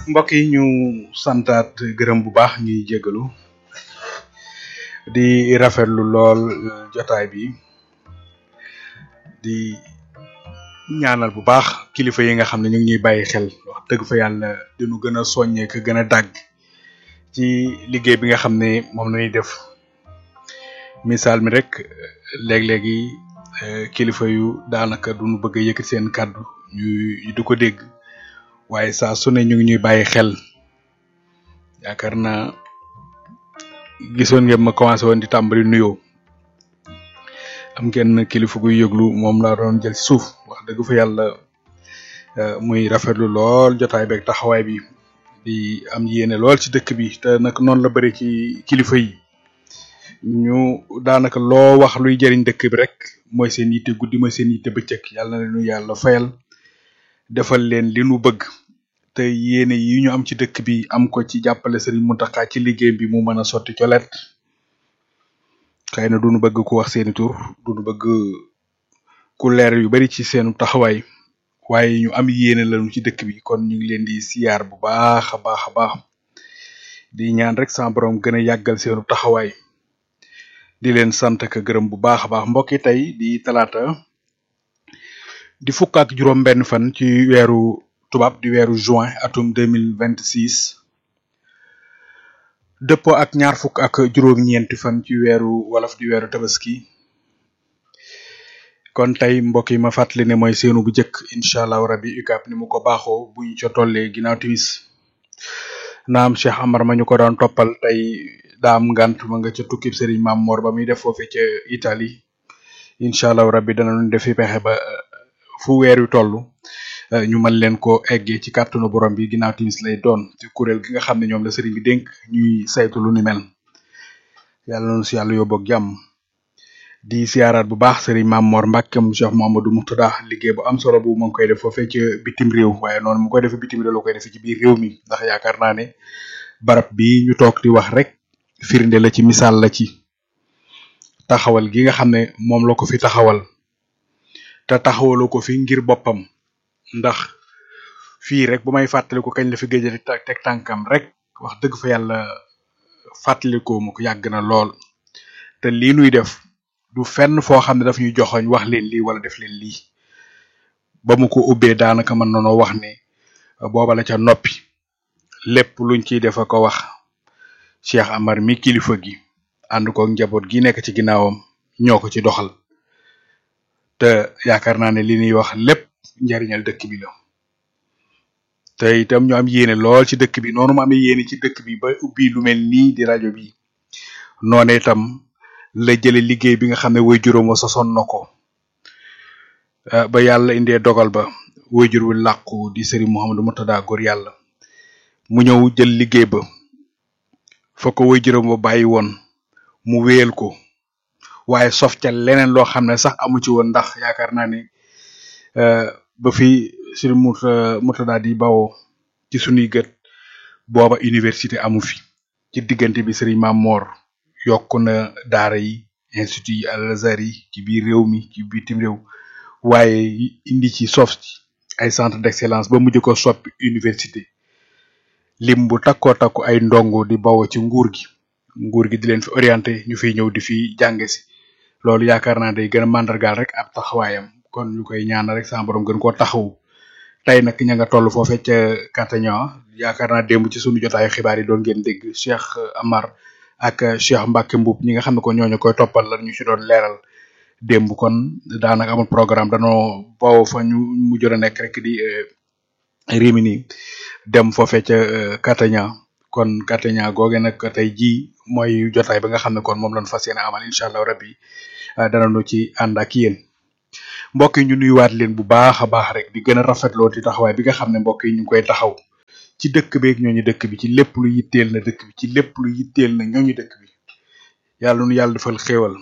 mbokk yi ñu santaat gërëm bu baax ñuy jégalu di rafetlu lool jotaay bi di ñaanal bu baax kilifa yi nga xam ne ñu ngi ñuy bàyyi xel wax dëgg fa yàlla dinu gën a soññee ko gën a dàgg ci liggéey bi nga xam ne moom la ñuy def misaal mi rek léeg-léegi kilifa yu daanaka duñu bëgg a yëkkati seen kàddu ñu du ko dégg waaye saa su ne ñu ngi ñuy bàyyi xel yaakaar naa gisoon ngeen ma commencé woon di tàmbali nuyoo am ngeen kilifa guy yëglu moom laa doon jël ci suuf wax dëgg fa yàlla muy rafetlu lool jotaay beeg taxawaay bi di am yéene lool ci dëkk bi te nag noonu la bëri ci kilifa yi ñu daanaka loo wax luy jëriñ dëkk bi rek mooy seen yitte guddi mooy seen yitte bëccëg yàlla na leen yàlla fayal defal leen li nu bëgg te yéene yi ñu am ci dëkk bi am ko ci jàppale Serigne Mountakha ci liggéey bi mu mën a sotti colet xëy na duñu bëgg ku wax seeni tur duñu bëgg ku leer yu bari ci seenu taxawaay waaye ñu am yéene lañu ci dëkk bi kon ñu ngi leen di siyaar bu baax a baax a baax di ñaan rek sama borom gën a yàggal seenu taxawaay di leen sant ka gërëm bu baax a baax mbokki tey di talaata di fukk ak juróom benn fan ci weeru tubaab di weeru juin atum deux mille vingt six dëppoo ak ñaar fukk ak juróom-ñeenti fan ci weeru wolof di weeru tabaski kon tey mbokk yi ma fàttali ne mooy seenu bu njëkk incha allahu rabi UCAB ni mu ko baaxoo bu ñu ca tollee ginnaaw timis naam Cheikh Amar ma ñu ko doon toppal tey daam ngant ma nga ca tukkib Serigne Mam Mor ba muy def foofe ca Italie incha allahu rabi danañu defi pexe ba fu weer wi toll ñu mën leen ko eggee ci kàttanu borom bi ginnaaw timis lay doon ci kuréel gi nga xam ne ñoom la sëriñ bi dénk ñuy saytu lu ni mel yàlla noonu si yàlla yóbbu ak jàmm di siyaaraat bu baax sëriñ Mam Mor Mbàkkeem Cheikh Mamadou Moutada liggéey bu am solo bu mu ngi koy def foofee ci bitim réew waaye noonu mu koy defee bitim réew la koy defee ci biir réew mi ndax yaakaar naa ne barab bi ñu toog di wax rek firnde la ci misaal la ci taxawal gi nga xam ne moom la ko fi taxawal te taxawaloo ko fi ngir boppam ndax fii rek bu may fàttaliku kañ la fi gëj a teg tànkam rek wax dëgg fa yàlla fàttalikoo mu ko yàgg na lool te lii nuy def du fenn foo xam ne daf ñuy joxoñ wax leen lii wala def leen lii ba mu ko ubbee daanaka mën nanoo wax ne booba la ca noppi lépp luñ ciy def a ko wax Cheikh Amar mi kilifa gi ànd ko njaboot gi nekk ci ginnaawam ñoo ko ci doxal te yaakaar naa ne li ñuy wax lépp njariñal dëkk bi la te itam ñu am yéene lool ci dëkk bi noonu mu amee yéene ci dëkk bi ba ubbi lu mel nii di rajo bi noonu itam la jële liggéey bi nga xam ne way juróom wa sosoon na ko ba yàlla indee dogal ba way jur wi làqu di Serigne Mouhamadou Moutada góor yàlla mu ñëw jël liggéey ba fa ko way juróom ba bàyyi woon mu wéyal ko waaye sof ca leneen loo xam ne sax amu ci woon ndax yaakaar naa ne ba fi Serigne Mouta Moutada di bawoo ci sunuy gët booba université amu fi ci diggante bi Serigne Mam Mor yokk na daara yi institut yi Al Azhar yi ci biir réew mi ci bitim réew waaye indi ci sof ci ay centre d'excellence ba mujj ko soppi université lim bu takkoo takku ay ndongo di bawoo ci nguur gi nguur gi di leen fi orienté ñu fiy ñëw di fi jànge si loolu yaakaar naa day gën a màndargaal rek ab taxawaayam kon ñu koy ñaan rek sama borom gën koo taxawu tey nag ña nga toll foofee ca Catania yaakaar naa démb ci sunu jotaayu xibaar yi doon ngeen dégg Cheikh Amar ak Cheikh Mbacke Mbuub ñi nga xam ne ko ñooñu koy toppal la ñu ci doon leeral démb kon daanaka amul programme danoo bawoo fa ñu mujjoon a nekk rek di Rimini dem foofee ca Catania kon Catania googe nag tey jii mooy jotaay ba nga xam ne kon moom lañ fas yéene amal incha allah rabbi danañu ci ànd ak yéen mbokk yi ñu nuyuwaat leen bu baax a baax rek di gën a rafetloo ci taxawaay bi nga xam ne mbokk yi ñu ngi koy taxaw ci dëkk beeg ñooñu dëkk bi ci lépp lu yitteel na dëkk bi ci lépp lu yitteel na ñooñu dëkk bi yàlla nu yàlla defal xéewal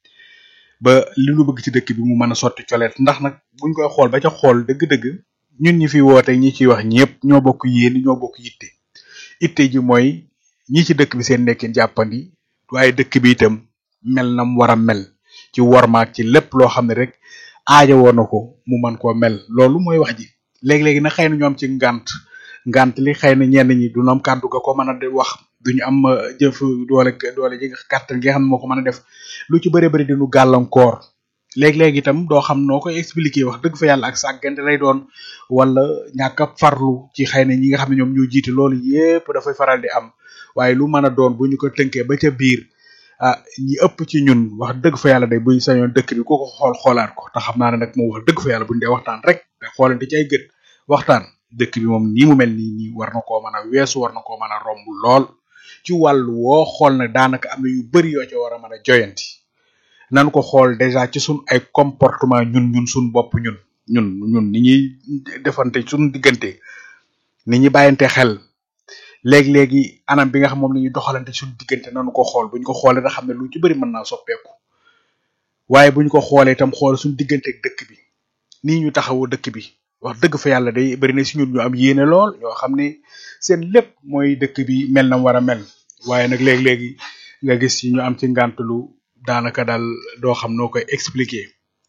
ba li nu bëgg ci dëkk bi mu mën a sotti coleet ndax nag buñ koy xool ba ca xool dëgg-dëgg ñun ñi fi woote ñi ciy wax ñëpp ñoo bokk yéen ñoo bokk yitte itte ji mooy ñi ci dëkk bi seen nekkin jàppandi waaye dëkk bi itam mel nam war a mel ci wormaak ci lépp loo xam ne rek aaja woon na ko mu man koo mel loolu mooy wax ji léegi-léegi nag xëy na ñoom ci ngànt ngant li xëy na ñenn ñi du ñu am kàddu ga ko mën a de wax duñu am jëf doole doole ji nga kàttan gi nga xam ne moo ko mën a def lu ci bëri bëri dinu gàllankoor léeg-léeg itam doo xam noo koy expliquer wax dëgg fa yàlla ak sàggante lay doon wala ñàkk a farlu ci xëy na ñi nga xam ne ñoom ñoo jiite loolu yépp dafay faral di am waaye lu mën a doon bu ñu ko tënkee ba ca biir ah ñi ëpp ci ñun wax dëgg fa yàlla day buñ sañoon dëkk bi ku ko xool xoolaat ko te xam naa ne nag moom wax dëgg fa yàlla buñ dee waxtaan rek te xoolante ci ay gët waxtaan dëkk bi moom nii mu mel nii nii war na koo mën a weesu war na koo mën a romb lool ci wàllu woo xool ne daanaka am na yu bari yoo ca war a mën a joyanti nan ko xool déjà ci sun ay comportement ñun ñun sun bopp ñun ñun ñun ni ñuy defante suñ diggante ni ñuy bàyyante xel léegi-léegi anam bi nga xam moom la ñuy doxalante suñ diggante nanu ko xool buñ ko xoolee da xam ne lu ci bari mën naa soppeeku waaye buñ ko xoolee itam xool suñ diggante ak dëkk bi nii ñu taxawoo dëkk bi wax dëgg fa yàlla day bari na si ñun ñu am yéene lool ñoo xam ne seen lépp mooy dëkk bi mel na war a mel waaye nag léegi-léegi nga gis ci ñu am ci ngàntulu daanaka daal doo xam noo koy expliquer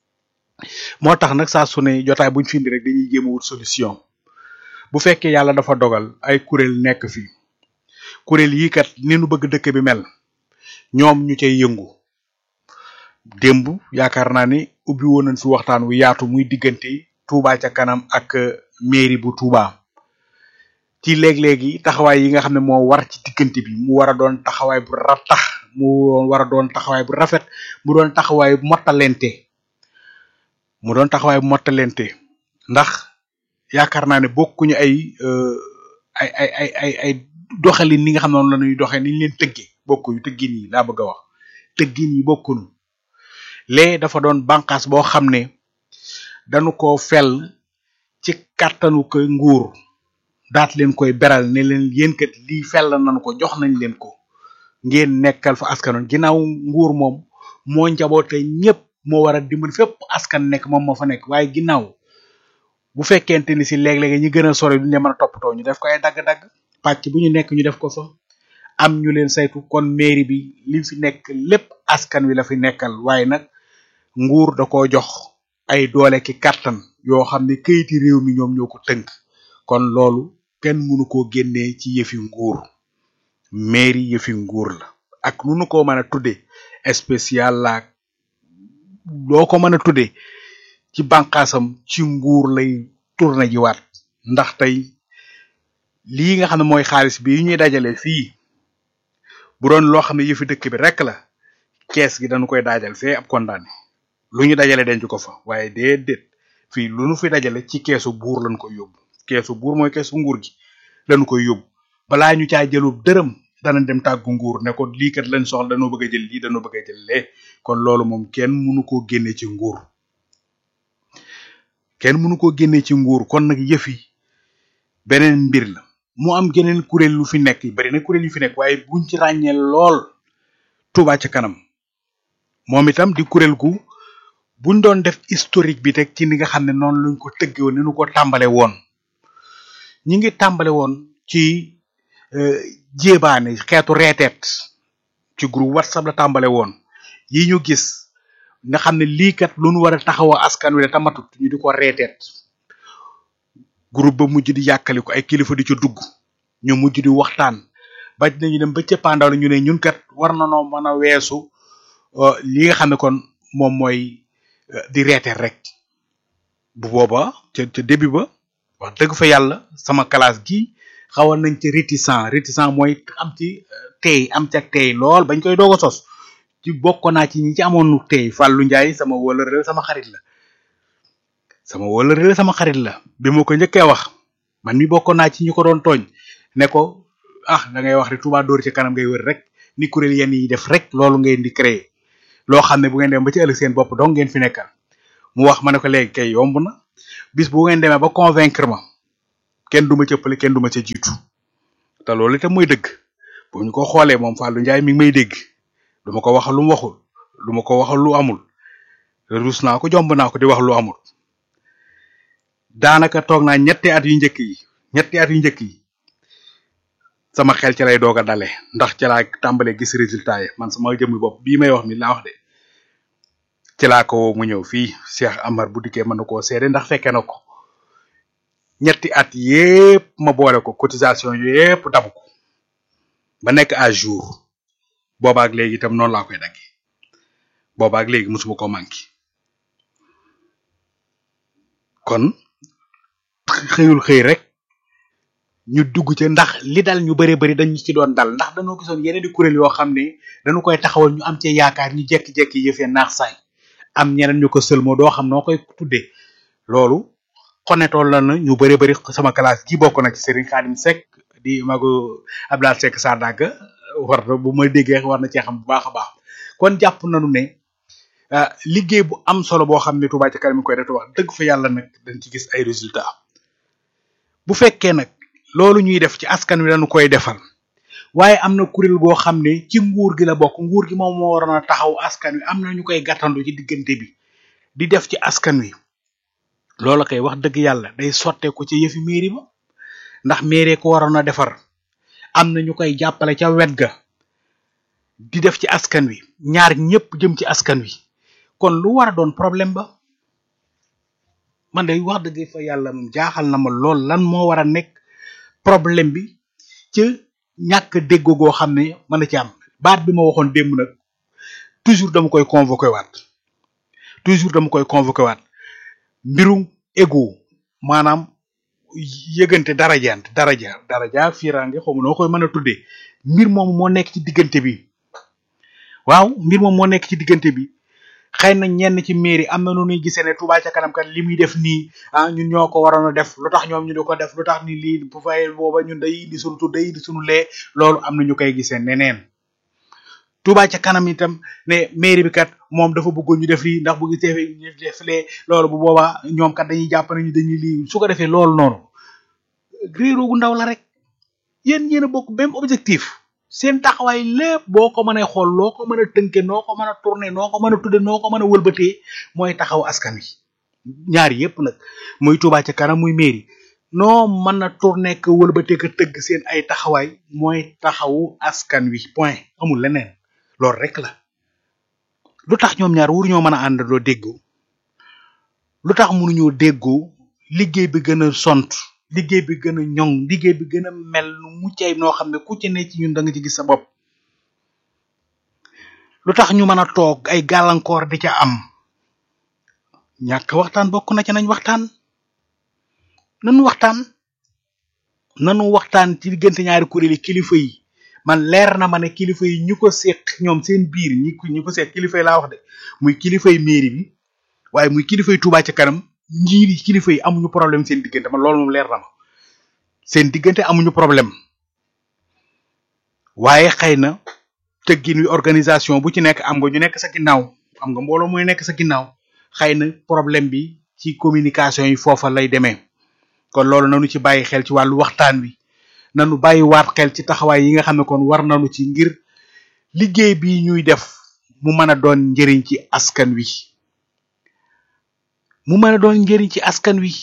moo tax nag saa su ne jotaay buñ fi indi rek dañuy jéem a wut solution bu fekkee yàlla dafa dogal ay kuréel nekk fi kuréel yii kat ni nu bëgg dëkk bi mel ñoom ñu cay yëngu démb yaakaar naa ni ubbi woon nañ fi waxtaan wu yaatu muy diggante Touba ca kanam ak mairie bu Touba ci léeg-léegi taxawaay yi nga xam ne moo war ci diggante bi mu war a doon taxawaay bu ratax mu war a doon taxawaay bu rafet mu doon taxawaay bu mottalente mu doon taxawaay bu mottalente ndax yaakaar naa ne bokkuñu ay ay ay ay ay ay doxalin ni nga xam ne noonu la ñuy doxee ni ñu leen tëggee bokkuñu tëggin yi laa bëgg a wax tëggin yi bokkuñu lee dafa doon bànqaas boo xam ne dañu ko fel ci kàttanu ko nguur daat leen koy beral ne leen yéen kat lii fel nañu ko jox nañ leen ko ngeen nekkal fa askanoon ginnaaw nguur moom moo njaboote ñëpp moo war a dimbali fépp askan nekk moom moo fa nekk waaye ginnaaw bu fekkente ni si léeg-léeg ñi gën a sori duñu leen mën a toppatoo ñu def ko ay dagg-dagg pàcc bu ñu nekk ñu def ko fa am ñu leen saytu kon mairie bi li fi nekk lépp askan wi la fi nekkal waaye nag nguur da koo jox ay doole ki kàttan yoo xam ne kayiti réew mi ñoom ñoo ko tënk kon loolu kenn mënu koo génnee ci yëfi nguur mairie yëfi nguur la ak nu nu ko mën a tudde spécial laak loo ko mën a tudde ci bànqaasam ci nguur lay tourné ji waat ndax tey lii nga xam ne mooy xaalis bi ñuy dajale fii bu doon loo xam ne yëfi dëkk bi rek la kees gi dañu koy daajal fee ab condamné lu ñu dajale denc ko fa waaye déedéet fii lu nu fi dajale ci keesu buur lañ koy yóbbu keesu buur mooy keesu nguur gi lañu koy yóbbu balaa ñu caa jëlub dërëm dana dem tàggu nguur ne ko lii kat lañ soxla dañoo bëgg a jël lii dañoo bëgg a jël lee kon loolu moom kenn mënu koo génne ci nguur kenn mënu koo génne ci nguur kon nag yëf yi beneen mbir la mu am geneen kuréel lu fi nekk bari na kuréel yu fi nekk waaye buñ ci ràññee lool Touba ca kanam moom itam di kuréel gu buñ doon def historique bi teg ci ni nga xam ne noonu lañ ko tëgge woon ni nu ko tàmbale woon ñi ngi tàmbale woon ci jéebaane xeetu reeteet ci groupe whatsapp la tàmbale woon yi ñu gis nga xam ne lii kat lu nu war a taxawoo askan wi la tamatut ñu di ko reeteet groupe ba mujj di yàkkali ko ay kilifa di ca dugg ñu mujj di waxtaan ba dinañu dem ba cëppaandaw la ñu ne ñun kat war na noo mën a weesu li nga xam ne kon moom mooy di reeteet rek bu booba ca ca début ba wax dëgg fa yàlla sama classe gi xawoon nañ ci réticent réticent mooy am ci tey am ci ak tey lool bañ koy doog a sos ci bokk naa ci ñi ci amoon tey Fallou Ndiaye sama wëlëre sama xarit la sama wëlëre sama xarit la bi ma ko njëkkee wax man mi bokk naa ci ñi ko doon tooñ ne ko ah da ngay wax rek Touba Dóor ci kanam ngay wër rek ni kuréel yenn yi def rek loolu ngeen di créer loo xam ne bu ngeen dem ba ci ëllëg seen bopp donc ngeen fi nekkal mu wax ma ne ko léegi kay yomb na bis bu ngeen demee ba convaincre ma kenn du ma cëppale kenn du ma ca jiitu te loolu itam mooy dëgg bu ñu ko xoolee moom Fallou Ndiaye mi ngi may dégg du ma ko waxal lu mu waxul du ma ko waxal lu amul rus naa ko jomb naa ko di wax lu amul daanaka toog naa ñetti at yu njëkk yi ñetti at yu njëkk yi sama xel ci lay doog a dale ndax ci laa tàmbalee gis résultat yi man sama jëmmi bopp bii may wax mi laa wax de ci laa ko mu ñëw fii Cheikh Amar bu dikkee mën na koo seede ndax fekke na ko ñetti at yépp ma boole ko cotisation yépp dabu ko ba nekk à jour boobaak léegi itam noonu laa koy daggee boobaak léegi musuma ko manqué kon xëyul xëy rek ñu dugg ca ndax li dal ñu bëree bëri dañu ci doon dal ndax dañoo gisoon yeneen di kuréel yoo xam ne dañu koy taxawal ñu am ci yaakaar ñu jekki-jekki yëfee naax saay am ñeneen ñu ko sëlmoo doo xam noo koy tuddee loolu xonetoon la na ñu bëree bëri sama classe gi bokk na ci Serigne Khadim Seck di mago Abdoulaye Seck Sadaga war na bu ma déggee war na cee xam bu baax a baax kon jàpp nañu ne liggéey bu am solo boo xam ne Touba ca kanam mi koy def wax dëgg fa yàlla nag dañ ci gis ay résultats bu fekkee nag loolu ñuy def ci askan wi dañu koy defal waaye am na kuréel goo xam ne ci nguur gi la bokk nguur gi moom moo waroon a taxaw askan wi am na ñu koy gàttandu ci diggante bi di def ci askan wi loola kay wax dëgg yàlla day sotteeku ci yëfi mairie ba ndax mairie ko waroon a defar am na ñu koy jàppale ca wet ga di def ci askan wi ñaar ñëpp jëm ci askan wi kon lu war a doon problème ba man day wax dëgg fa yàlla moom jaaxal na ma lool lan moo war a nekk problème bi ca ñàkk déggoo goo xam ne mën na ci am baat bi ma waxoon démb nag toujours dama koy convoqué waat toujours dama koy convoqué waat mbirum ego maanaam yëgante darajant daraja daraja firange xaw ma noo koy mën a tuddee mbir moom moo nekk ci diggante bi waaw mbir moom moo nekk ci diggante bi xëy na ñenn ci mairie am na nu ñuy gisee ne Touba ca kanam kat li muy def nii ah ñun ñoo ko waroon a def lu tax ñoom ñu di ko def lu tax ni lii bu fay booba ñun day indi sunu tur day indi sunu lee loolu am na ñu koy gisee neneen Touba ca kanam itam ne mairie bi kat moom dafa bëggoon ñu def lii ndax bu gisee ñu def lee loolu bu boobaa ñoom kat dañuy jàpp nañu dañuy lii su ko defee loolu noonu réeroo gu ndaw la rek yéen yéen a bokk même objectif seen taxawaay lépp boo ko mënee xool loo ko mën a tënke noo ko mën a tourner noo ko mën a tudde noo ko mën a wëlbatee mooy taxaw askan wi ñaari yépp nag muy Touba ca kanam muy mairie noo mën a tourner ko wëlbatee ko tëgg seen ay taxawaay mooy taxawu askan wi point amul leneen loolu rek la lu tax ñoom ñaar wur ñoo mën a àndandoo déggoo lu tax mënuñoo déggoo liggéey bi gën a sont liggéey bi gën a ñoŋ liggéey bi gën a mel nu mucc ay noo xam ne ku ci ne ci ñun da nga ci gis sa bopp lu tax ñu mën a toog ay gàllankoor di ca am ñàkk waxtaan bokk na ca nañ waxtaan nanu waxtaan nanu waxtaan ci diggante ñaari kuréel yi kilifa yi man leer na ma ne kilifa yi ñu ko seq ñoom seen biir ñi ko ñu ko seq kilifa yi laa wax de muy kilifa yi mairie bi waaye muy kilifa yi Touba ca kanam njiiri kilifa yi amuñu problème seen diggante man loolu moom leer na ma seen diggante amuñu problème waaye xëy na tëggin wi organisation bu ci nekk am nga ñu nekk sa ginnaaw am nga mbooloo mooy nekk sa ginnaaw xëy na problème bi ci communication yi foofa lay demee kon loolu nanu ci bàyyi xel ci wàllu waxtaan wi nanu bàyyi waat xel ci taxawaay yi nga xam ne kon war nanu ci ngir liggéey bi ñuy def mu mën a doon njëriñ ci askan wi mu mën a doon njëriñ ci askan wi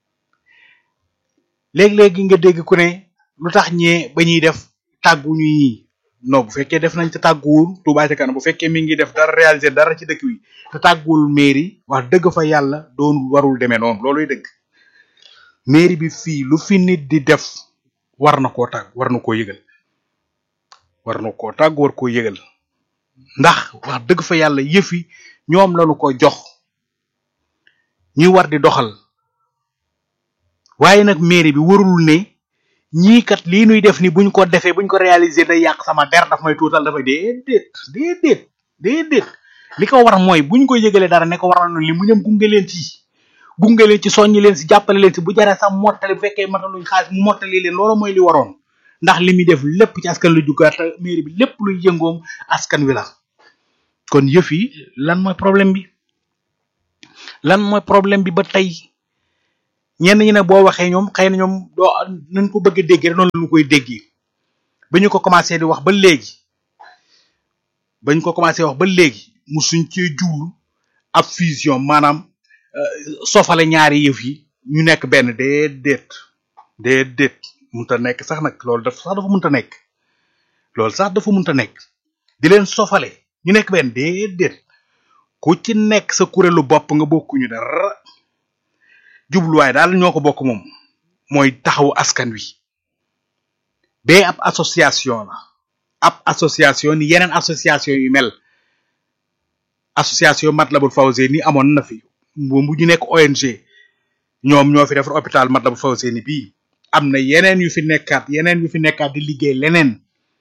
léeg-léegi nga dégg ku ne lu tax ñee ba ñuy def tàggu ñuy non bu fekkee def nañ te tàgguwul Touba ca kanam bu fekkee mi ngi def dara réaliser dara ci dëkk wi te tàgguwul mairie wax dëgg fa yàlla doon warul demee noonu looluy dëgg mairie bi fii lu fi nit di def war na koo tàgg war na koo yëgal war na koo tàgg war koo yëgal ndax wax dëgg fa yàlla yëfi ñoom lañu ko jox ñuy war di doxal waaye nag mairie bi warul ne ñii kat lii nuy def ni buñ ko defee buñ ko réaliser day yàq sama der daf may tuutal dafa déedéet déedéet déedéet li ko war mooy buñ ko yëgalee dara ne ko war na li mu ñëm gunge leen ci gunge leen ci soññi leen si jàppale leen si bu jaree sax mottali bu fekkee mataluñ xaalis mu mottali leen loolu mooy li waroon ndax li muy def lépp ci askan la jugaat mairie bi lépp luy yëngoom askan wi la kon yëf yi lan mooy problème bi lan mooy problème bi ba tey ñenn ñi ne boo waxee ñoom xëy na ñoom doo nañ ko bëgg a déggee rek noonu la ñu koy déggee ba ñu ko commencé di wax ba léegi ba ñu ko commencé wax ba léegi mu suñ cee jublu ab fusion maanaam sofale ñaari yëf yi ñu nekk benn déedéet déedéet munta nekk sax nag loolu dafa sax dafa munta nekk loolu sax dafa munta nekk di leen sofale ñu nekk benn déedéet ku ci nekk sa kuréelu bopp nga bokkuñu dara jubluwaay daal ñoo ko bokk moom mooy taxawu askan wi bee ab association la ab association ni yeneen association yu mel association Matlabul Fawzeyni amoon na fi bu ñu nekk ONG ñoom ñoo fi defar hôpital Matlabul Fawzeyni bii am na yeneen yu fi nekkaat yeneen yu fi nekkaat di liggéey leneen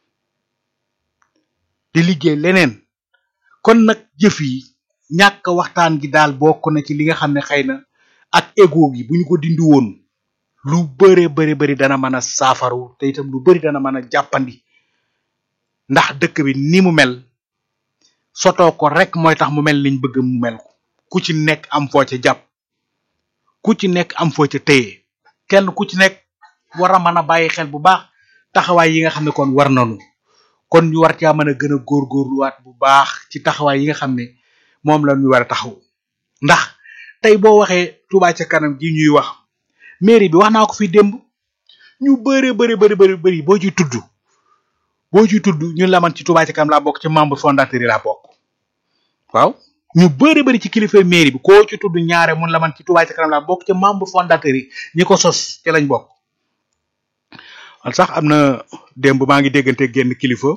di liggéey leneen kon nag jëf yi ñàkk waxtaan gi daal bokk na ci li nga xam ne xëy na ak ego gi bu ñu ko dindi woon lu bëre bëri bëri dana mën a saafaru te itam lu bëri dana mën a jàppandi ndax dëkk bi ni mu mel sotoo ko rek mooy tax mu mel liñ bëgg mu mel ko ku ci nekk am foo ca jàpp ku ci nekk am foo ca téye kenn ku ci nekk war a mën a bàyyi xel bu baax taxawaay yi nga xam ne kon war nañu kon ñu war caa mën a gën a góorgóorluwaat bu baax ci taxawaay yi nga xam ne moom la ñu war a taxaw ndax tey boo waxee Touba ca kanam gi ñuy wax mairie bi wax naa ko fi démb ñu bëre bëri bëri bëri bëri boo ci tudd boo ci tudd ñun la man ci Touba ca kanam laa bokk ci membre fondateur yi laa bokk waaw ñu bëri bëri ci kilifa mairie bi koo ci tudd ñaare mun la man ci Touba ca kanam laa bokk ci membre fondateur yi ñi ko sos ci lañ bokk man sax am na démb maa ngi déggante génn kilifa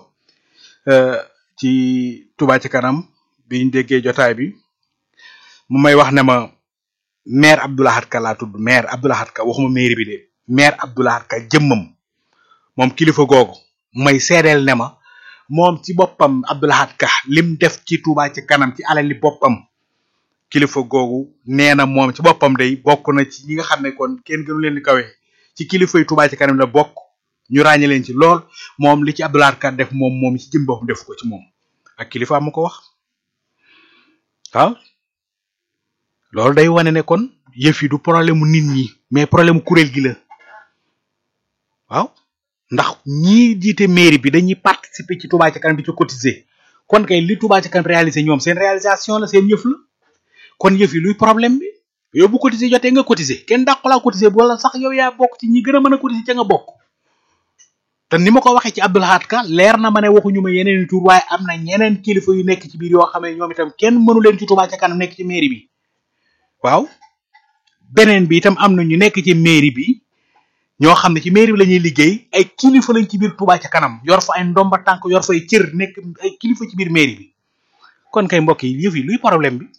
ci Touba ci kanam biñ déggee jotaay bi mu may wax ne ma maire Abdoulahat Ka laa tudd maire Abdoulahat Ka waxuma mairie bi de maire Abdoulahat Ka jëmmam moom kilifa googu may seedeel ne ma moom ci boppam Abdoulahat Ka lim def ci Touba ci kanam ci alali boppam kilifa googu nee na moom ci boppam day bokk na ci ñi nga xam ne kon kenn gënu leen di kawe ci kilifa yi Touba ci kanam la bokk ñu ràññe leen ci lool moom li ci Abdoulahat Ka def moom moom ci jëm boppam def ko ci moom ak kilifa ma ko wax waaw loolu day wane ne kon yëf yi du problème mu nit ñi mais problème mu kuréel gi la waaw ndax ñii jiite mairie bi dañuy participer ci Touba ca kanam di ci cotiser kon kay li Touba ca kanam réaliser ñoom seen réalisation la seen yëf la kon yëf yi luy problème bi yow bu cotiser jotee nga cotiser kenn dàqulaa cotiser wala sax yow yaa bokk ci ñi gën a mën a cotiser ca nga bokk te ni ma ko waxee ci Abdoulahat Ka leer na ma ne waxuñu ma yeneen i tur waaye am na ñeneen kilifa yu nekk ci biir yoo xam ne ñoom itam kenn mënu leen ci Touba ca kanam nekk ci mairie bi waaw beneen bi itam am na ñu nekk ci mairie bi ñoo xam ne ci mairie bi la ñuy liggéey ay kilifa lañ ci biir Touba ca kanam yor fa ay ndomba tànk yor fa ay cër nekk ay kilifa ci biir mairie bi kon kay mbokk yi yëf yi luy problème bi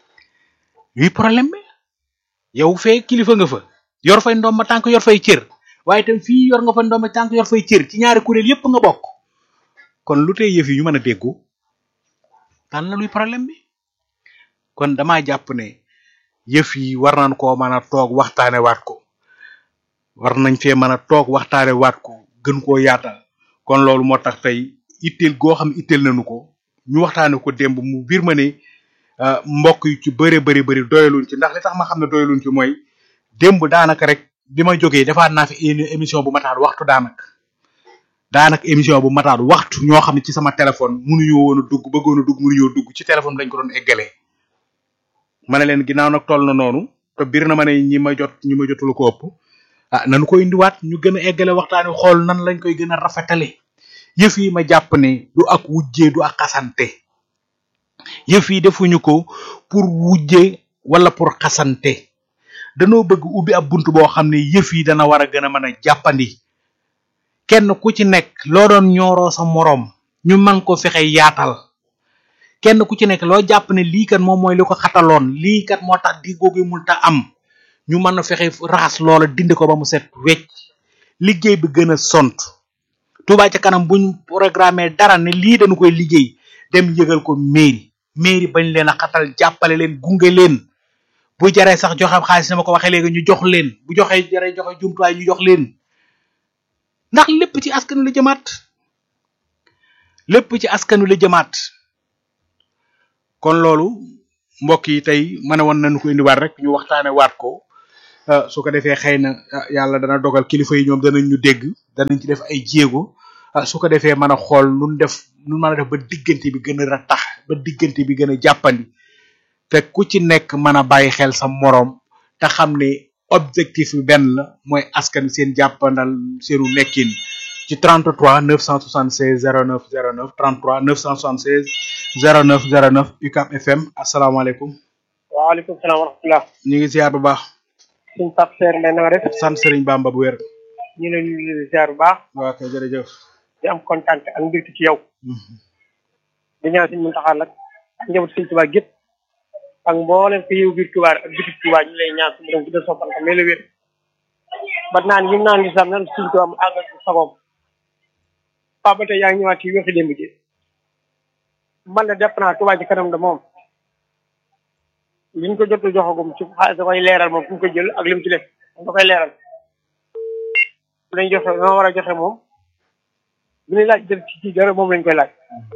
luy problème bi yow fee kilifa nga fa yor fay ndomba tànk yor fay cër waaye itam fii yor nga fa ndomba tànk yor fay cër ci ñaari kuréel yépp nga bokk kon lu tey yëf yi ñu mën a déggu tan la luy problème bi kon damaa jàpp ne yëf yi war nañ koo mën a toog waxtaane waat ko war nañ fee mën a toog waxtaane waat ko gën koo yaatal kon loolu moo tax tey itteel goo xam itteel nañu ko ñu waxtaane ko démb mu biir ma ne mbokk yu ci bëre bëri bëri doyaluñ ci ndax li tax ma xam ne doyaluñ ci mooy démb daanaka rek bi ma jógee defaat naa fi émission bu mataat waxtu daanaka daanaka émission bu mataat waxtu ñoo xam ne ci sama téléphone mënuñoo woon a dugg bëggoon a dugg mënuñoo dugg ci téléphone lañ ko doon eggalee ma ne leen ginnaaw nag toll na noonu te biir na ma ne ñi ma jot ñi ma jotul ko ëpp ah nanu ko indiwaat ñu gën a eggale waxtaan wi xool nan lañ koy gën a rafetale yëf yi ma jàpp ne du ak wujjee du ak xasante yëf yi defuñu ko pour wujje wala pour xasante danoo bëgg ubbi ab bunt boo xam ne yëf yi dana war a gën a mën a jàppandi kenn ku ci nekk loo doon ñooroo sa moroom ñu man ko fexe yaatal kenn ku ci nekk loo jàpp ne lii kat moom mooy li ko xataloon lii kat moo tax di googu mun ta am ñu mën a fexe raxas loola dindi ko ba mu set wecc liggéey bi gën a sont Touba ca kanam buñ programmé dara ne lii dañu koy liggéey dem yëgal ko mairie mairie bañ leen a xatal jàppale leen gunge leen bu jaree sax joxe xaalis na ma ko waxee léegi ñu jox leen bu joxee jaree joxe jumtuwaay ñu jox leen ndax lépp ci askan la jëmaat lépp ci askan wi la jëmaat kon loolu mbokk yi tey ma ne woon nañu ko indiwaat rek ñu waxtaane waat ko su ko defee xëy na yàlla dana dogal kilifa yi ñoom danañ ñu dégg danañ ci def ay jéego su ko defee mën a xool nun def nun mën a def ba diggante bi gën a ratax ba diggante bi gën a jàppandi te ku ci nekk mën a bàyyi xel sa moroom te xam ne objectif bi benn la mooy askan seen jàppandal seenu nekkin ci 33 976 09 09 33 976 09 09 UCAB FM asalaamaaleykum. waaleykum salaam wa rahmatulah. ñu ngi ziar bu baax. suñ Pape Seer Mbay na nga def sant Serigne Bamba bu wér. ñu leen di di ziar bu baax waa kay jërëjëf. di am kontaan ak mbégte ci yow di ñaan suñ Muntaxa nag ak njaboot suñ Tuubaa gépp ak mboolem ko yow biir Tuubaa ak bitik Tuubaa ñu lay ñaan suñu borom guddal soppal ko mais la wér ba naan yi mu naan li sam nan suñ Tuubaa mu àggal ci sagoom Pape ba tey yaa ngi ñëwaat ci waxi démb ji man de def naa Tuubaa ci kanam de moom liñ ko jot a joxagum ci xaalis da koy leeral moom fu mu ko jël ak lim ci def da koy leeral dañ joxe noo war a joxe moom bu ñuy laaj def ci ci dara moom lañ koy laaj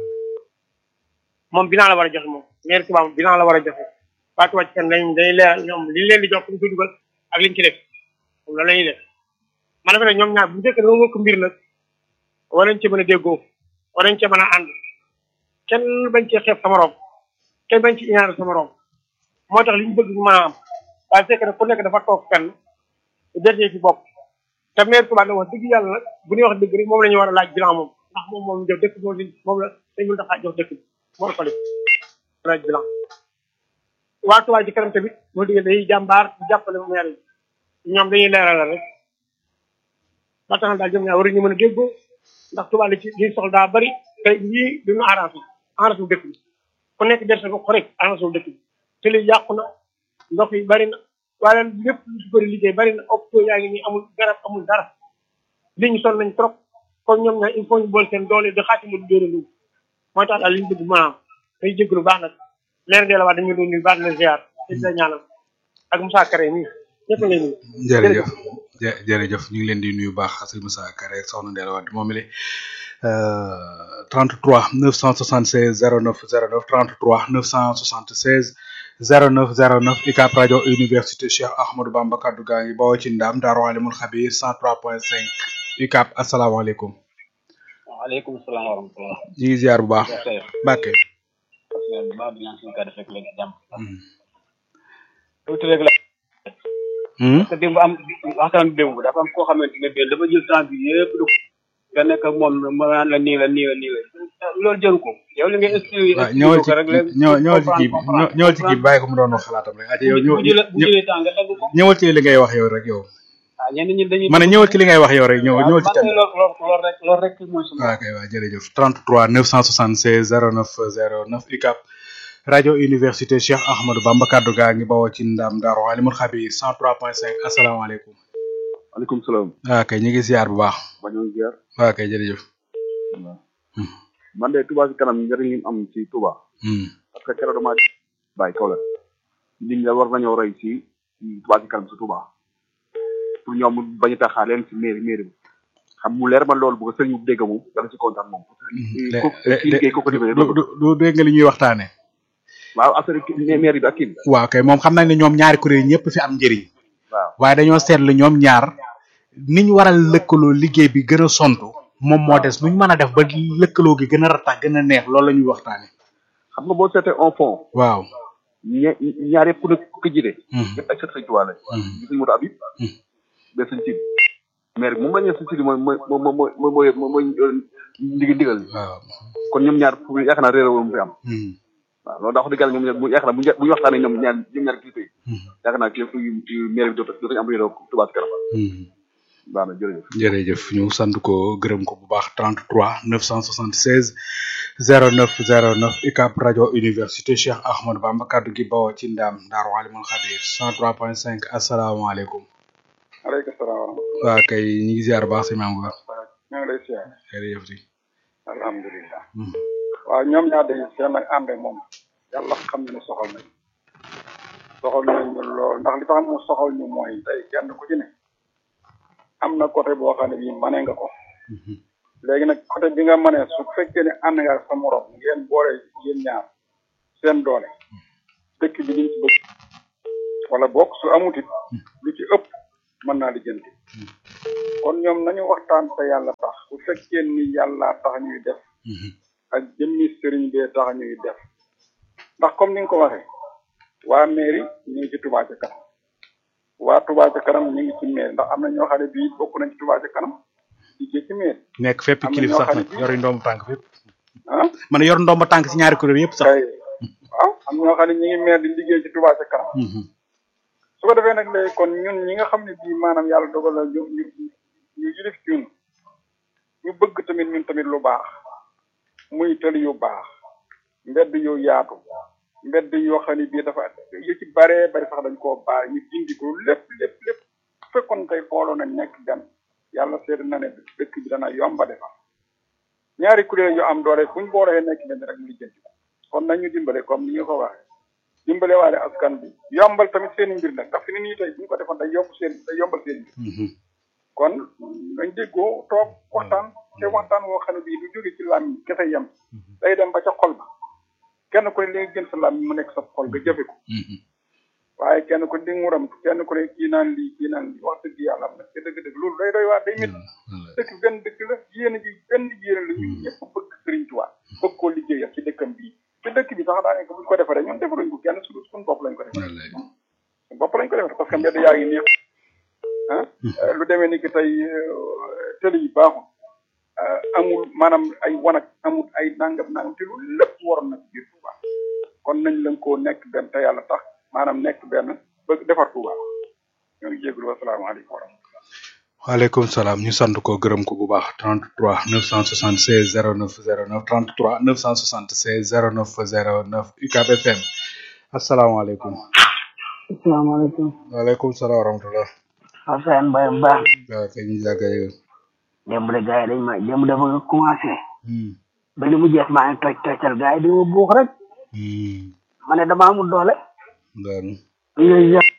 moom bilan la war a joxe moom maire Touba moom bilan la war a joxe waa Touba ci kan dañ dañuy leeral ñoom liñ leen di jox fu ñu ko dugal ak liñ ci def moom loolu la ñuy def man defe ne ñoom ñaar bu njëkk dama wëkk mbir nag war nañ ci mën a déggoo war nañ ci mën a ànd kenn bañ cee xeeb sa morom kenn bañ ci ñaar sa morom moo tax li ñu bëgg ñu mën a am waaye fekk na ku nekk dafa toog fenn derte ci bopp te maire Touba nag wax dëgg yàlla nag bu ñuy wax dëgg rek moom la ñu war a laaj bilan moom ndax moom moom jox dëkk moom moom la dañ mën taxaa jox dëkk bi moo ko def laaj bilan waa Touba ci kanam tamit moo digg dañuy jàmbaar di jàppale maire yi ñoom dañuy leeral rek ba tax na daal ñoom ñaar war ñu mën a déggoo ndax Touba li ci li soxla daa bari te lii duñu arrangé arrangé wu dëkk bi ku nekk der sa ko rek arrangé wu dëkk bi te li yàqu na ndox yi bari na waaye lépp lu ci bëri liggéey bari na hôpitaux yaa ngi nii amul garab amul dara li ñu sonn nañ trop comme ñoom ñaar il faut ñu bool seen doole di xaati mu dóora lu mooy tax daal li ñu bëgg maanaam day jéggalu baax nag leer de la waa dañu doon nuyu baax na ziar te di la ñaanal ak Moussa Kare nii ñëpp ngay nuyu jërëjëf jë- jërëjëf ñu ngi leen di nuyu baax sëñ Moussa Kare ak soxna Ndella Wade moom it 33 976 09 09 33 976 09 09 UCAB rajo université Cheikh Ahmadou Bamba kaddu gaa ngi bawoo ci ndam Daaru Alimul Xabir 103.5 UCAB asalaamaaleykum. waaleykum salaam wa rahmatulah. ñu ngi ziar bu baax. Cheikh Mbacke. parce que bu baax di ñaan suñu kàddu fekk leen jàmm. tuuti rek la. parce que démb am waxtaan bi démb dafa am koo xamante ne bii dafa jël temps bi yëpp du nga nekk ak moom ma naan la nii la nii la nii la loolu jëru ko yow li ngay expliqué. waaw ñëwal ci ñëw ñëwal ci kii bi ñëwal ci kii bi bàyyi ko mu doon wax xalaatam rek. ati yow ñëw bu jëlee bu jëlee temps nga dagg ko. ñëwal ci li ngay wax yow rek yow. ah ñenn ñi dañuy. ma ne ñëwal ci li ngay wax yow rek ñëw ñëwal ci waaw thème man de loolu loolu rek loolu rek mooy suma. waaw kay waaw jërëjëf 33 976 09 09 UCAB rajo université Cheikh Ahmadou Bamba kaddu gaa ngi bawoo ci ndam Daaru Alimul Xabir 103.5 asalaamaaleykum. maaleykum salaam. waaw kay ñu ngi ziar bu baax. ba ñoo ziar. waaw kay jërëjëf. waaw. man de Touba ci kanam njëriñ li mu am ci Touba. Hmm. parce que keroog damaa bàyyi kaw la. nit ñi la war nañoo roy ci ci Touba ci kanam ci Touba. pour ñoom bañ a taxaa leen ci mairie mairie bi. xam mu leer man loolu bu ko sëñ bi dégg moom dana ci kontaan moom. le ko kii liggéey ko ko defee du du du dégg nga li ñuy waxtaane waaw affaire kii mairie bi ak kii bi. waaw kay moom xam nañ ne ñoom ñaari kuréel ñëpp fi am njëriñ. waaw waaye dañoo seetlu ñoom ñaar niñ war a lëkkaloo liggéey bi gën a sontu moom moo des nuñ mën a def ba lëkkaloo gi gën a ratax gën a neex loolu la ñuy waxtaane xam nga boo seetee en fond. waaw. ña ñaar yëpp ku ne ku ko jiite. Hmm. ñëpp ay sët sëñ Touba lañ. Hmm. gis nañu moto Habib. Hmm. ba sëñ Sidi. maire bi moom la ñu sëñ Sidi mooy mooy mooy mooy mooy mooy mooy ndigal ndigal li. waaw. kon ñoom ñaar fu yaakaar naa réeré woon mu fi am. Hmm. waaw loolu daa wax dëgg yàlla ñoom ñaar bu yaakaar naa bu ñu bu ñu waxtaanee ñoom ñaar ñoom ñaar kilifa yi. Hmm. yaakaar naa kilifa yi maire bi dootu dootuñu am réeré Touba ci kanam. Hmm. baax na jërëjëf. jërëjëf ñu sant ko gërëm ko bu baax 33 976 09 09 UCAB rajo université Cheikh Ahmadou Bamba kaddu gi bawoo ci ndam Daaru Alimul Xabir 103.5 asalaamaaleykum. aleykum salaam wa rahmatulah. waa kay ñu ngi ziar bu baax si maam bu baax. ñoo ngi lay siyaar. jërëjëf si. alhamdulilah. Hmm. waaw ñoom ñaar dañuy seen ak ànd moom yàlla xam na ne soxal nañ soxal nañ ñu lool ndax li tax mu soxal ñu mooy tey kenn ku ci ne am na côté boo xam ne bii mane nga ko léegi nag côté bi nga mane su fekkee ne ànd nga ak sa morom ngeen boole yéen ñaar seen doole dëkk bi liñ ci bëgg wala bokk su amut it lu ci ëpp mën naa lijjanti kon ñoom nañu waxtaan te yàlla tax bu fekkee ni yàlla tax ñuy def ak jëmmi sëriñ bee tax ñuy def ndax comme ni nga ko waxee waa mairie ñu ngi ci Touba ca kanam waa Touba ca kanam ñu ngi ci mairie ndax am na ñoo xam ne bii bokk nañ ci Touba ca kanam liggéey ci mairie nekk fépp am na kilif ñoo sax xam ne nag bii- yor ndomb tànk fépp. ah man yor ndomb tànk si ñaari kuréel yëpp sax. kay waaw am ñoo xam ne ñu ngi maire di liggéey ci Touba ca kanam Mhm. su ko defee nag léegi kon ñun ñi nga xam ne bii maanaam yàlla dogal na ñu ñu ñu yilif ñun ñu bëgg tamit ñun tamit lu baax muy tëli yu baax mbedd yu yaatu mbedd yoo xam ne bii dafa yu ci baree bari sax dañ koo baax ñu dindi ko lépp lépp lépp bu fekkoon tey xooloo na nekk gan yàlla seet na ne dëkk bi dana yomba defar ñaari kuréel yu am doole buñ boolee nekk benn rek ñu lijjanti ko kon nañu dimbale comme ni nga ko waxee dimbale waale askan bi yombal tamit seen mbir nag ndax fi ni nii tey bu ñu ko defoon day yomb seen day yombal seen mbir kon dañ déggoo toog waxtaan te waxtaan woo xam ne bii du jóge ci làmmiñ kese yem day dem ba ca xol ba kenn ku ne li nga gën sa làmmiñ mu nekk sa xol nga jëfe ko waaye kenn ku ne di nguram kenn ku ne kii naan lii kii naan lii wax dëgg yàlla am na te dëgg-dëgg loolu day doy waa day métti dëkk benn dëkk la yéen ji benn yéen la ñu ñëpp bëgg Sëriñ Tuubaa bëgg koo liggéeyal ci dëkkam bii te dëkk bi sax daanaka buñ ko defaree ñun defaruñ ko kenn suñu suñu bopp lañ ko defar suñu bopp lañ ko defar parce que mbedd yaa ngi neex ah lu demee ni ki tey tëli yi baaxul amul maanaam ay wanag amul ay nangam nangam te lu lépp waroon na ci biir Touba kon nañ lañ koo nekk benn te yàlla tax maanaam nekk benn bëgg defar Touba ñoo ngi jégalu wasalaamaaleykum wa rahmatulah. waaleykum salaam ñu sant ko gërëm ko bu baax 33 976 09 09 33 976 09 09 UCAB FM asalaamaaleykum. asalaamaaleykum. waaleykum salaam wa rahmatulah. Assane Mbaye Mbaye. waaw kay ñu jàkka yow. démb de gars yi dañ ma démb dafa nga commencé. ba li mu jeex maa ngi toj tojtal gars yi di ma buux rek. ma ne dama amul doole. daanu. yooyu yëpp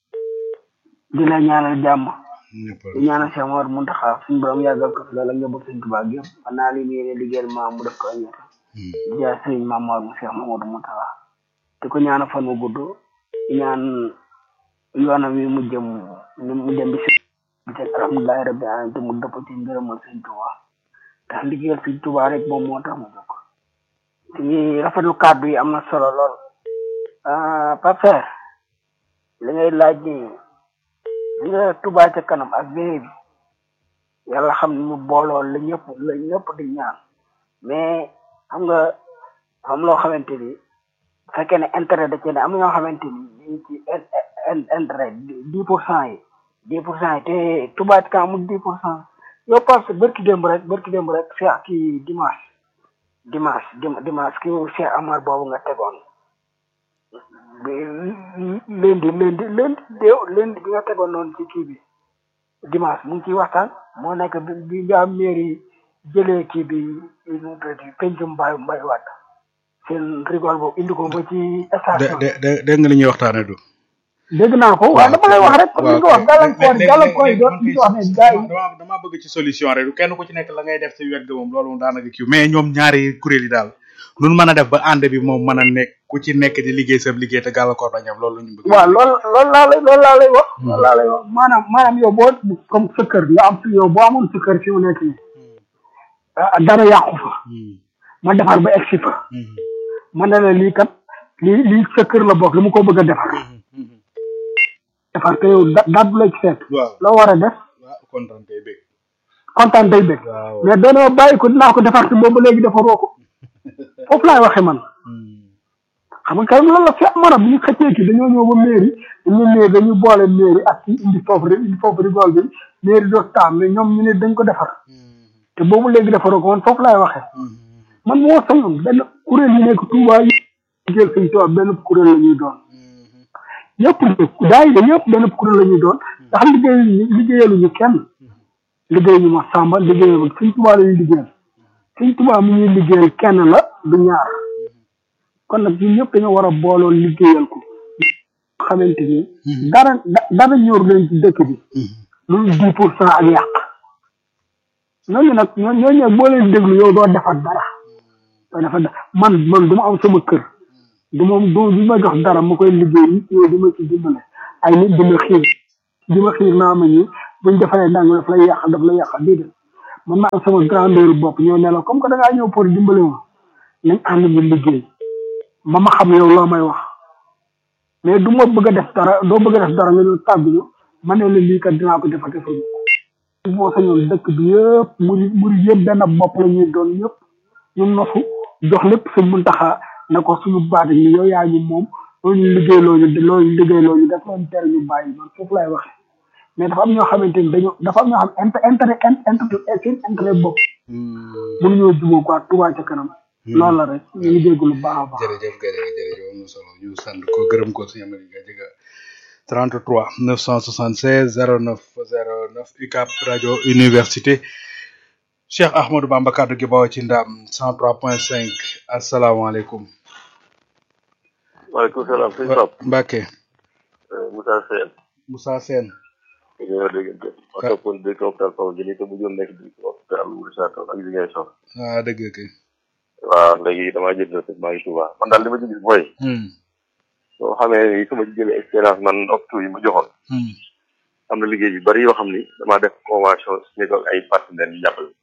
di la ñaanal jàmm. ñëpp di ñaanal Cheikh Mawar Muntaxa suñu borom yàggal ko fi loolu ak njaboot suñu tubaab yëpp man naa li mu yéene liggéeyal maam mu def ko ak ñett. di jaay sëriñ maam Mawar mu Cheikh Mamadou Muntaxa di ko ñaanal fan wu gudd di ñaan yoonam wi mu jëm mu jëm bi si bi teg alhamdulilahi rabbi alamin te mu dëpp ci ngërëmal sëñ Tuuba ndax liggéeyal sëñ Tuuba rek moom moo tax mu jóg ci rafetlu kàddu yi am na solo lool Pape li ngay laaj ni li nga Tuuba ca kanam ak béré bi yàlla xam ne ñu booloo la ñëpp la ñëpp di ñaan mais xam nga xam loo xamante ni bu fekkee ne intérêt da cee ne am na ñoo xamante ni dañ ci intérêt dix pour cent yi dix pour cent yi te Touba ca kanam amul dix pour cent yow parce que bërki démb rek bërki démb rek Cheikh kii dimanche dimanche dimanche kii Cheikh Amar boobu nga tegoon lundi lundi lundi déew lundi bi nga tegoon noonu ci kii bi dimanche mu ngi ciy waxtaan moo nekk bi bi nga mairie jëlee kii bi nu tuddati pencum mbay mbay waat seen rigole boobu indi ko ba ci station de de dégg nga li ñuy waxtaanee du. dégg naa ko waaw dama lay wax rek comme ni nga wax gàllankoor gàllankoor yi doon di wax ne gars yi dama dama bëgg ci solution rek du kenn ku ci nekk la ngay def ci wet ga moom loolu moom daanaka kii mais ñoom ñaari kuréel yi daal nun mën a def ba ànd bi moom mën a nekk ku ci nekk di liggéey sa liggéey te gàllankoor dañam loolu la ñu bëgg waaw loolu loolu laa lay loolu laa lay wax loolu laa lay wax maanaam maanaam yow boo comme sa kër nga am yow boo amoon sa kër fi mu nekk nii dara yàqu fa ma defar ba egsi fa ma ne la lii kat lii lii sa kër la bokk li mu ko bëgg a defar defar te yow da daat bu la ci fekk waaw loo war a def waaw kontaan tey bëgg kontaan day bëgg waaw mais doona bàyyi ko dinaa ko defar te boobu léegi defaroo ko foofu laay waxee man xam nga kay loolu la fi mara bu ñu xëccee ki dañoo ñëw ba mairie dañu mairie dañu boole mairie ak ci indi foofu rek indi foofu rigole bi mairie doog taam mais ñoom ñu ne dañ ko defar te boobu léegi defaroo ko man foofu laay waxee man moo sañoon benn kuréel yi nekk Touba yi jël sëñ Touba benn kuréel la ñuy doon ñëpp daay yi ñëpp benn kuréel la ñuy doon ndax liggéey liggéeyaluñu kenn liggéeyuñu ma Samba liggéeyalu sëñ Touba la ñuy liggéeyal sëñ Touba mi ñuy liggéeyal kenn la du ñaar kon nag ñun ñëpp dañoo war a booloo liggéeyal ko xamante ni dara dara ñor leen ci dëkk bi lu dix pour cent ak yàq ñooñu nag ñoo ñooñu nag boo leen déglu yow doo defar dara doo defar dara man man du ma am sama kër du ma du ma jox dara ma koy liggéey nit ñoo di ma ci dimbale ay nit di ma xiir di ma xiir naa ma ñi buñ defaree ndànk daf lay yàq daf lay yàq déedéet man ma am sama grandeur bopp ñoo ne la comme que da ngaa ñëw pour dimbale ma nañ ànd ñu liggéey ba ma xam yow loo may wax mais du ma bëgg a def dara doo bëgg a def dara nga ñëw tàgguñu ma ne la lii kat dinaa ko defal defal ko boo sañoon dëkk bi yëpp muri muri yëpp benn bopp la ñuy doon ñëpp ñu nosu jox lépp suñ mun taxaa na ko suñu baat ni yow yaa ñu moom loolu liggéeyloo ñu loolu liggéeyloo ñu daf leen tere ñu bàyyi man foofu lay waxee mais dafa am ñoo xamante ni dañoo dafa am ñoo xam inter intérêt intérêt seen intérêt bopp mënuñoo jubóo quoi Touba ca kanam loolu la rek ñu ngi dégg lu baax a baax jërëjëf Gaye jërëjëf am na solo ñu sant ko gërëm ko suñu amee nga jëga 33 976 09 09 UCAP rajo université Cheikh Ahmadou Bamba kaddu gi bawoo ci ndam 103.5 asalaamaaleykum. waaleykum salaam sëñ Pape. Mbacke. Moussa Sène. Moussa Sène. ñoo déggante. ma toppoon dëkk hôpital Paw Jëli te mujjoon nekk di hôpital Richard Toll ak Ziguinchor. ah dëgg kay. waaw léegi damaa jël na maa ngi Touba man daal li ma ci gis mooy. soo xamee ni su ma ci jëlee expérience man hôpitaux yi ma joxoon. am na liggéey yu bari yoo xam ni damaa def convention signé ko ay partenaires yu jàppale.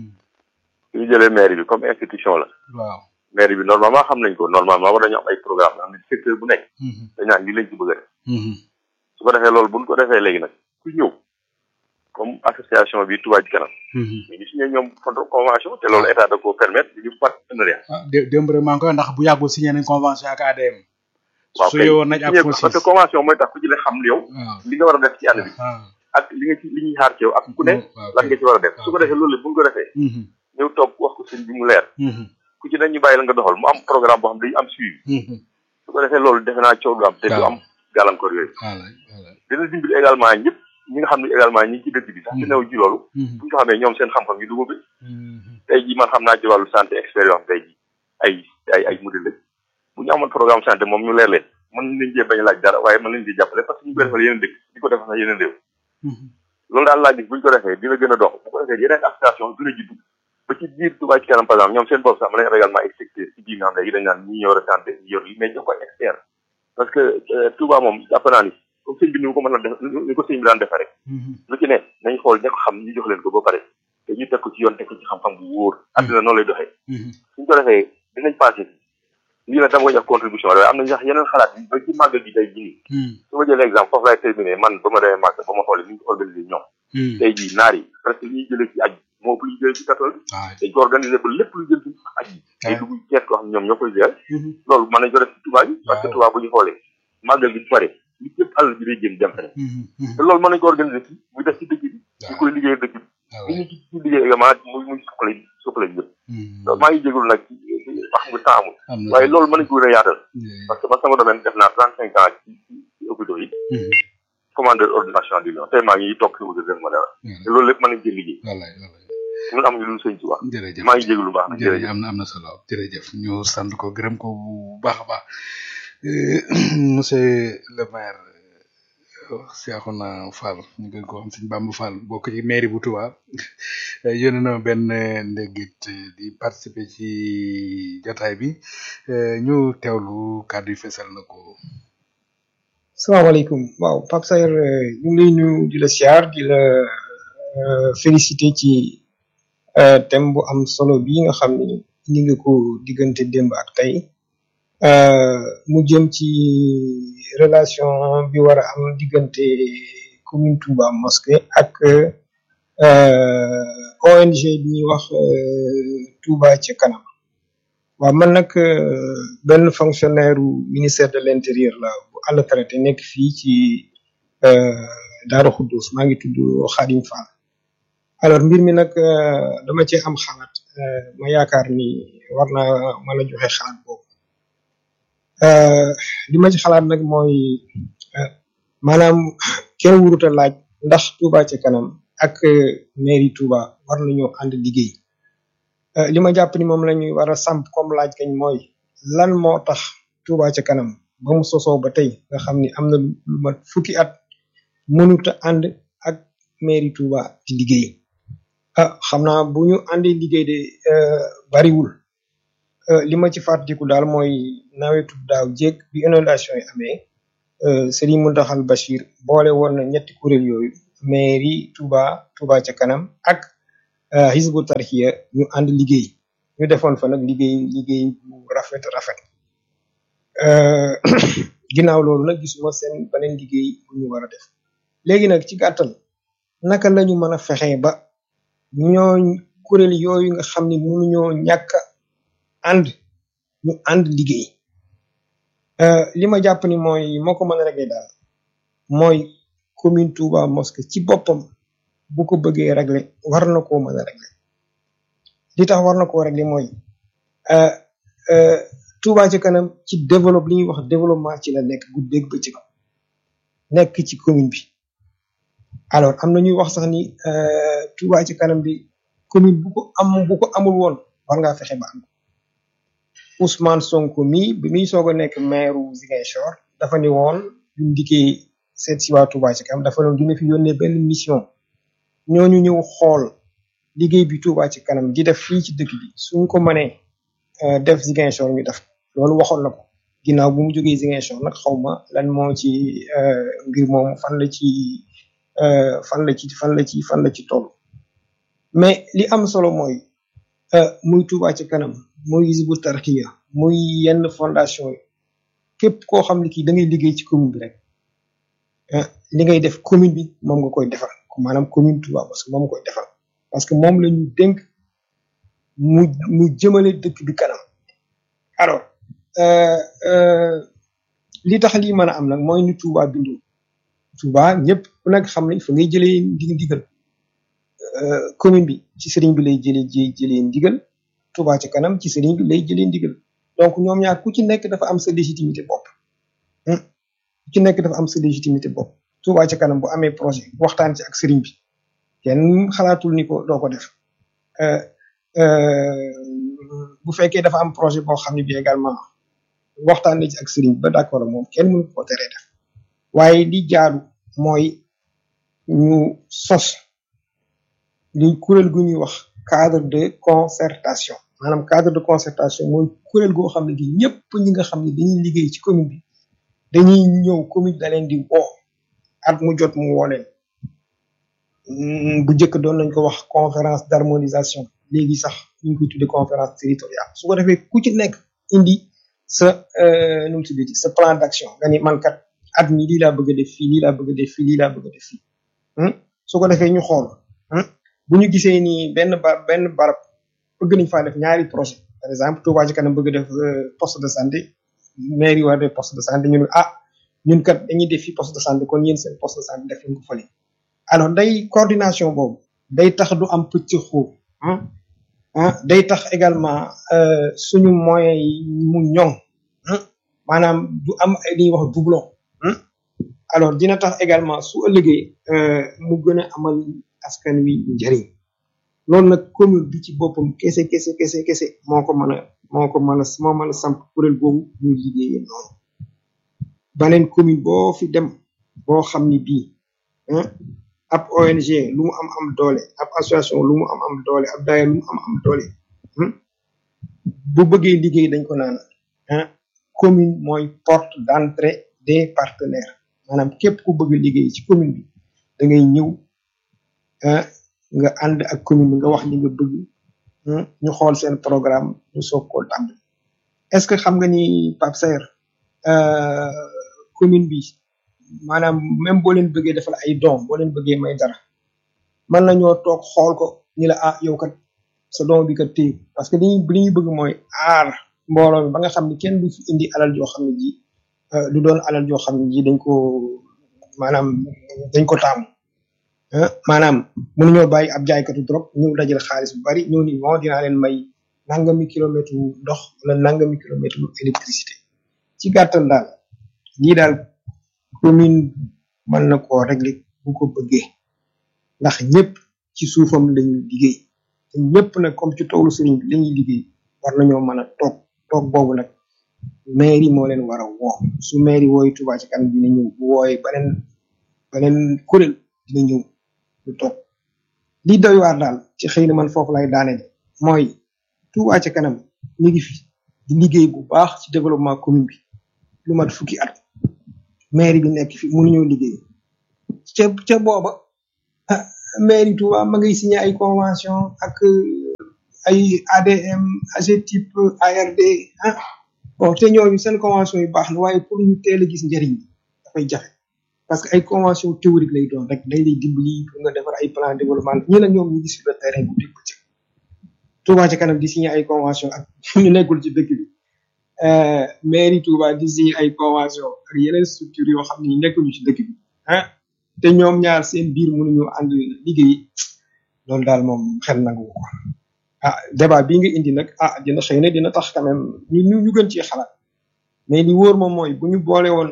su ñu jëlee mairie bi comme institution la. waaw mairie bi normalement xam nañ ko normalement war nañu am ay programme am na secteur bu nekk. dañ naan lii lañ ci bëgg a def. su ko defee loolu buñ ko defee léegi nag ku ñëw comme association bi Touba ci kanam. ñu ngi signé ñoom convention te loolu état da koo permettre ñu partenariat. ah dé démb rek maa ngi koy ndax bu yàggul signé nañ convention ak ADM. waaw su yewoon nañ ak kay FOSIS parce que convention mooy tax ku ci ne xam yow. waaw li nga war a def ci àll bi. ak li nga ci li ñuy xaar ci yow ak ku ne lan nga ci war a def su ko defee loolu bu ñu ko defee. ñëw toog wax ko sëñ bi mu leer. ku ci ne ñu bàyyi la nga doxal mu am programme boo xam dañu am suivi. su ko defee loolu defe naa coow du am te du am gàllankoor yooyu. dina dimbali également ñëpp ñi nga xam ne également ñi ci dëkk bi sax ci new ji loolu. bu ñu ko xamee ñoom seen xam-xam ñu dugg bi. tey jii man xam naa ci wàllu santé expérience tey jii ay ay ay modèle lañ bu ñu amoon programme santé moom ñu leer leen mën nañ cee bañ a laaj dara waaye mën nañ cee jàppale parce que ñu koy defal yeneen dëkk di ko defal sax yeneen réew loolu daal laa gis bu ñu ko defee dina gën a dox bu ko defee yeneen association gën a juddu ba ci biir Touba ci kanam par exemple ñoom seen bopp sax mën nañ également ay secteur ci biir nga xam ne dañ naan ñi yor santé ñi yor li mais jox ko expert parce que Touba moom jàpp naa ni comme sëñ bi ni mu ko mën a def ni ko sëñ bi daan defee rek lu ci ne nañ xool ña ko xam ñu jox leen ko ba pare te ñu teg ko ci yoon teg ko ci xam-xam bu wóor àddina noonu lay doxee suñ ko defee dinañ passé lii nag dama koy def contribution waaye am na sax yeneen xalaat yi ba ci màggal gi tey jii nii su ma jëlee exemple foofu laay terminé man ba ma demee màgg ba ma xoolee ni ñu ko organisé ñoom tey jii naar yi presque li ñuy jëlee ci aj moo ëpp lu ñu jëlee ci catholique dañ ko organisé ba lépp lu jëm ci aj yi ay dugg kees koo xam ne ñoom ñoo koy gérer loolu mën nañ ko def ci Touba yi parce que Touba bu ñu xoolee màggal gi bu pare li yëpp àll bi day jëm dem feneen te loolu mën nañ ko organisé fii muy def ci dëkk bi ñu koy liggéey dëkk bi ñu ci ci liggéey également muy muy suqali suqali ñëpp loolu maa ngi jégalu nag wax nga temps amul waaye loolu mën nañ ko gën a yaatal parce que man sama domaine def naa trente cinq ans ci ci hôpitaux yi commandeur ordination du lion tey maa ngi toog si wuute def ma dara te loolu lépp mën nañ cee liggéey ñun amuñu lu sëñ ci wax jërëjëf maa ngi jégalu baax nag jërëjëf am na am na solo jërëjëf ñu sant ko gërëm ko bu baax a baax monsieur le maire Cheikhouna Fall ñu gën ko xam sëñ Bamba Fall bokk ci mairie bu Touba yónnee na benn ndéggit di participer ci jotaay bi ñu teewlu kàddu yi fesal na ko. salaamaaleykum waaw Pape Sayer ñu ngi lay nuyu di la siyaar di la féliciter ci thème bu am solo bi nga xam ni indi nga ko diggante démb ak tey mu jëm ci relation bi war a am diggante commune Touba Mosquée ak ONG bi ñuy wax Touba ci kanam waaw man nag benn fonctionnaire u ministère de l'intérieur la bu à la traité nekk fii ci Daaru Xuddus maa ngi tudd Xadim Fall alors mbir mi nag dama ci am xalaat ma yaakaar ni war naa mën a joxe xalaat boobu li ma ci xalaat nag mooy maanaam kenn wuruta laaj ndax Touba ci kanam ak mairie Touba war nañoo ànd liggéey li ma jàpp ni moom la ñuy war a samp comme laaj kañ mooy lan moo tax Touba ca kanam ba mu sosoo ba tey nga xam ni am na lu mat fukki at mënut a ànd ak mairie Touba di liggéey ah xam naa bu ñu àndee liggéey de bariwul li ma ci fàttaliku daal mooy nawetu daaw jéeg bi inondation yi amee Serigne Mountakhal Bachir boole woon na ñetti kuréel yooyu mairie Touba Touba ca kanam ak Hizbu Tarxiya ñu ànd liggéey ñu defoon fa nag liggéey liggéey bu rafet rafet ginnaaw loolu nag gisuma seen beneen liggéey bu ñu war a def léegi nag ci gàttal naka lañu mën a fexee ba ñoo kuréel yooyu nga xam ni mënuñoo ñàkk ànd ñu ànd liggéey li ma jàpp ni mooy moo ko mën a régler daal mooy commune Touba Mosquée ci boppam bu ko bëggee régler war na koo mën a régler li tax war na koo régler mooy Touba ci kanam ci développe li ñuy wax développement ci la nekk guddeeg bëccëg nekk ci commune bi alors am na ñuy wax sax ni Touba ci kanam bi commune bu ko am bu ko amul woon war ngaa fexe ba am Ousmane Sonko mi bi muy soog a nekk maire Ziguinchor dafa ni woon buñ dikkee seet si waa Touba ci kanam dafa doon dina fi yónnee benn mission ñooñu ñëw xool liggéey bi Touba ci kanam di def fii ci dëkk bi suñ ko mënee def Ziguinchor ñu def loolu waxoon na ko ginnaaw bu mu jógee Ziguinchor nag xaw ma lan moo ci mbir moom fan la ci fan la ci fan la ci fan la ci toll mais li am solo mooy muy Touba ci kanam muy Hizbut Tarqiyyah muy yenn fondation yi képp koo xam ne kii da ngay liggéey ci commune bi rek li ngay def commune bi moom nga koy defal maanaam commune Touba parce que moom nga koy defal parce que moom la ñu dénk mu mu jëmale dëkk bi kanam alors li tax lii mën a am nag mooy ni Touba bindoo Touba ñëpp ku nekk xam ne fa ngay jëlee ndi ndigal commune bi ci sëriñ bi lay jëlee ji jëlee ndigal Touba ci kanam ci sëriñ bi lay jëlee ndigal donc ñoom ñaar ku ci nekk dafa am sa légitimité bopp ku ci nekk dafa am sa légitimité bopp Touba ci kanam bu amee projet waxtaan ci ak sëriñ bi kenn xalaatul ni ko doo ko def bu fekkee dafa am projet boo xam ne bi également waxtaan na ci ak sëriñ ba d'accord ak moom kenn mënu ko teree def waaye li jaadu mooy ñu sos li kuréel gu ñuy wax cadre de concertation maanaam cadre de concertation mooy kuréel goo xam ne gi ñëpp ñi nga xam ne dañuy liggéey ci commune bi dañuy ñëw commune da leen di woo at mu jot mu woo leen bu njëkk doon nañ ko wax conférence d'harmonisation léegi sax ñu ngi koy tuddee conférence territoriale su ko defee ku ci nekk indi sa nu mu tuddee sa plan d'action nga ni man kat at mi lii laa bëgg a def fii lii laa bëgg a def fii lii laa bëgg a def fii su ko defee ñu xool bu ñu gisee ni benn ba benn barab bëgg nañ faa def ñaari projet par exemple Touba ci kanam bëgg def poste de santé mairie war def poste de santé ñu ne ah ñun kat dañuy def fii poste de santé kon yéen seen poste de santé def nañ ko fële alors day coordination boobu day tax du am pëcc xóob ah day tax également suñu moyens yi mu ñoŋ maanaam du am ay li ñuy wax doublon alors dina tax également su ëllëgee mu gën a amal askan wi njëriñ loolu nag commune bi ci boppam kese kese kese kese moo ko mën a moo ko mën a moo mën a samp kuréel boobu muy liggéeyee noonu baneen commune boo fi dem boo xam ni bii ab ONG lu mu am am doole ab association lu mu am am doole ab daaya lu mu am am doole bu bëggee liggéey dañ ko naan commune mooy porte d'entrée des partenaires maanaam képp ku bëgg liggéey ci commune bi da ngay ñëw nga ànd ak commune bi nga wax li nga bëgg ñu xool seen programme ñu soog koo tàmbali est-ce que xam nga ni Pape Saer commune bi maanaam même boo leen bëggee defal ay doom boo leen bëggee may dara mën nañoo toog xool ko ni la ah yow kat sa doom bi kat téye parce que li ñu li ñu bëgg mooy aar mbooloo mi ba nga xam ne kenn du fi indi alal joo xam ne ji du doon alal joo xam ne ji dañ ko maanaam dañ ko taamu maanaam mënuñoo bàyyi ab jaaykatu drogue ñëw dajale xaalis bu bari ñëw ni moo dinaa leen may nangami kilomètre ndox wala nangami kilomètre électricité ci gàttal daal lii daal commune mën na koo régler bu ko bëggee ndax ñëpp ci suufam lañuy liggéey te ñëpp nag comme ci toolu sëriñ bi lañuy liggéey war nañoo mën a toog toog boobu nag mairie moo leen war a woo su mairie wooyu Touba ci kanam dina ñëw bu wooyee beneen beneen kuréel dina ñëw ñu toog li doy waar daal ci xëy na man foofu lay daaneel mooy Touba ci kanam ñu ngi fi di liggéey bu baax ci développement commune bi lu mat fukki at mairie bi nekk fi mënuñoo liggéey ca ca booba mairie Touba ma ngay signé ay convention ak ay ADM AGETIP ARD ah bon te ñooñu seen convention yu baax na waaye pour ñu teel a gis njëriñ bi dafay jafe parce que ay convention théorique lay doon rek dañ lay dimbali pour nga defar ay plan développement ñu ne ñoom ñu ngi sur le terrain bu dégg bëccëg Touba ci kanam di signé ay convention ak ñu nekkul ci dëkk bi mairie Touba di signé ay convention ak yeneen structure yoo xam ne nekkuñu ci dëkk bi ah te ñoom ñaar seen biir mënuñu ànd liggéey loolu daal moom xel nangu ko ah débat bii nga indi nag ah dina xëy na dina tax quand même ñu ñu ñu gën ci xalaat mais li wóor moom mooy bu ñu boole woon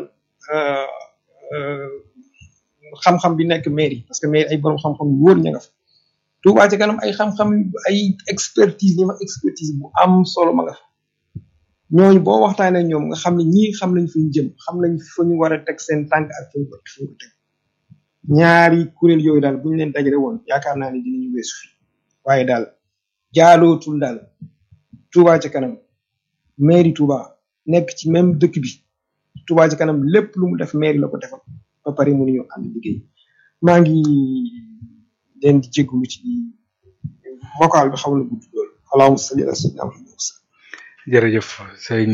xam-xam bi nekk mairie parce que mairie ay borom xam-xam yu wóor ña nga fa Touba ci kanam ay xam-xam ay expertise ñi ma expertise bu am solo ma nga fa ñooñu boo waxtaanee ak ñoom nga xam ne ñii xam nañ fu ñu jëm xam nañ fa ñu war a teg seen tànk ak fu ñu ko fu ñu ko teg ñaari kuréel yooyu daal bu ñu leen dajale woon yaakaar naa ne dinañu weesu fi waaye daal jaalootul daal Touba ci kanam mairie Touba nekk ci même dëkk bi Touba ci kanam lépp lu mu def mairie la ko defal ba pare mënuñu ànd liggéey maa ngi leen di jégalu ci vocal bi xaw na gudd loolu allahumma salli ala sayyidina Muhammad jërëjëf sëñ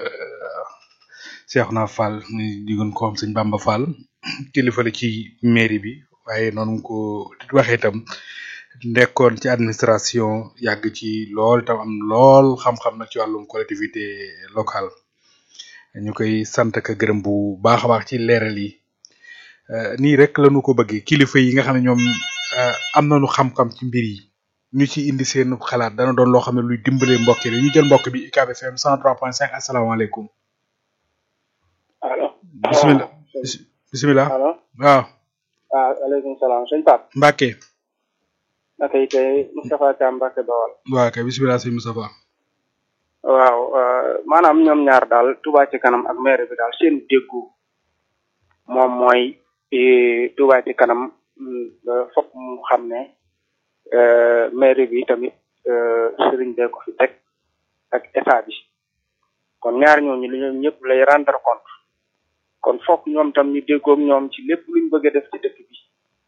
Cheikhouna Fall ñu digoon ko am sëñ Bamba Fall kilifa la ci mairie bi waaye noonu ko waxee itam nekkoon ci administration yàgg ci lool tam am lool xam-xam nag ci wàllum collectivité locale ñu koy sant ak gërëm bu baax a baax ci leeral yi nii rek lañu ko bëggee kilifa yi nga xam ne ñoom am nañu xam-xam ci mbir yi ñu ci indi seen xalaat dana doon loo xam ne luy dimbale mbokk yi ñu jël mbokk bi UCAB FM 103.5 asalaamaaleykum. allo. bisimilah bisimilah. allo. waaw. waaw aleykum salaam sëñ Pape. Mbacke. naka yi tey Moustapha Thiam Mbacke Bawal. waaw kay bisimilah sëñ Moustapha. waaw maanaam ñoom ñaar daal Touba ci kanam ak maire bi daal seen déggu moom mooy Touba ci kanam fokk mu xam ne maire bi tamit sëriñ bee ko fi teg ak état bi kon ñaar ñooñu li ñoom ñëpp lay rendre compte kon fokk ñoom tam ñu déggoog ñoom ci lépp luñ bëgg a def ci dëkk bi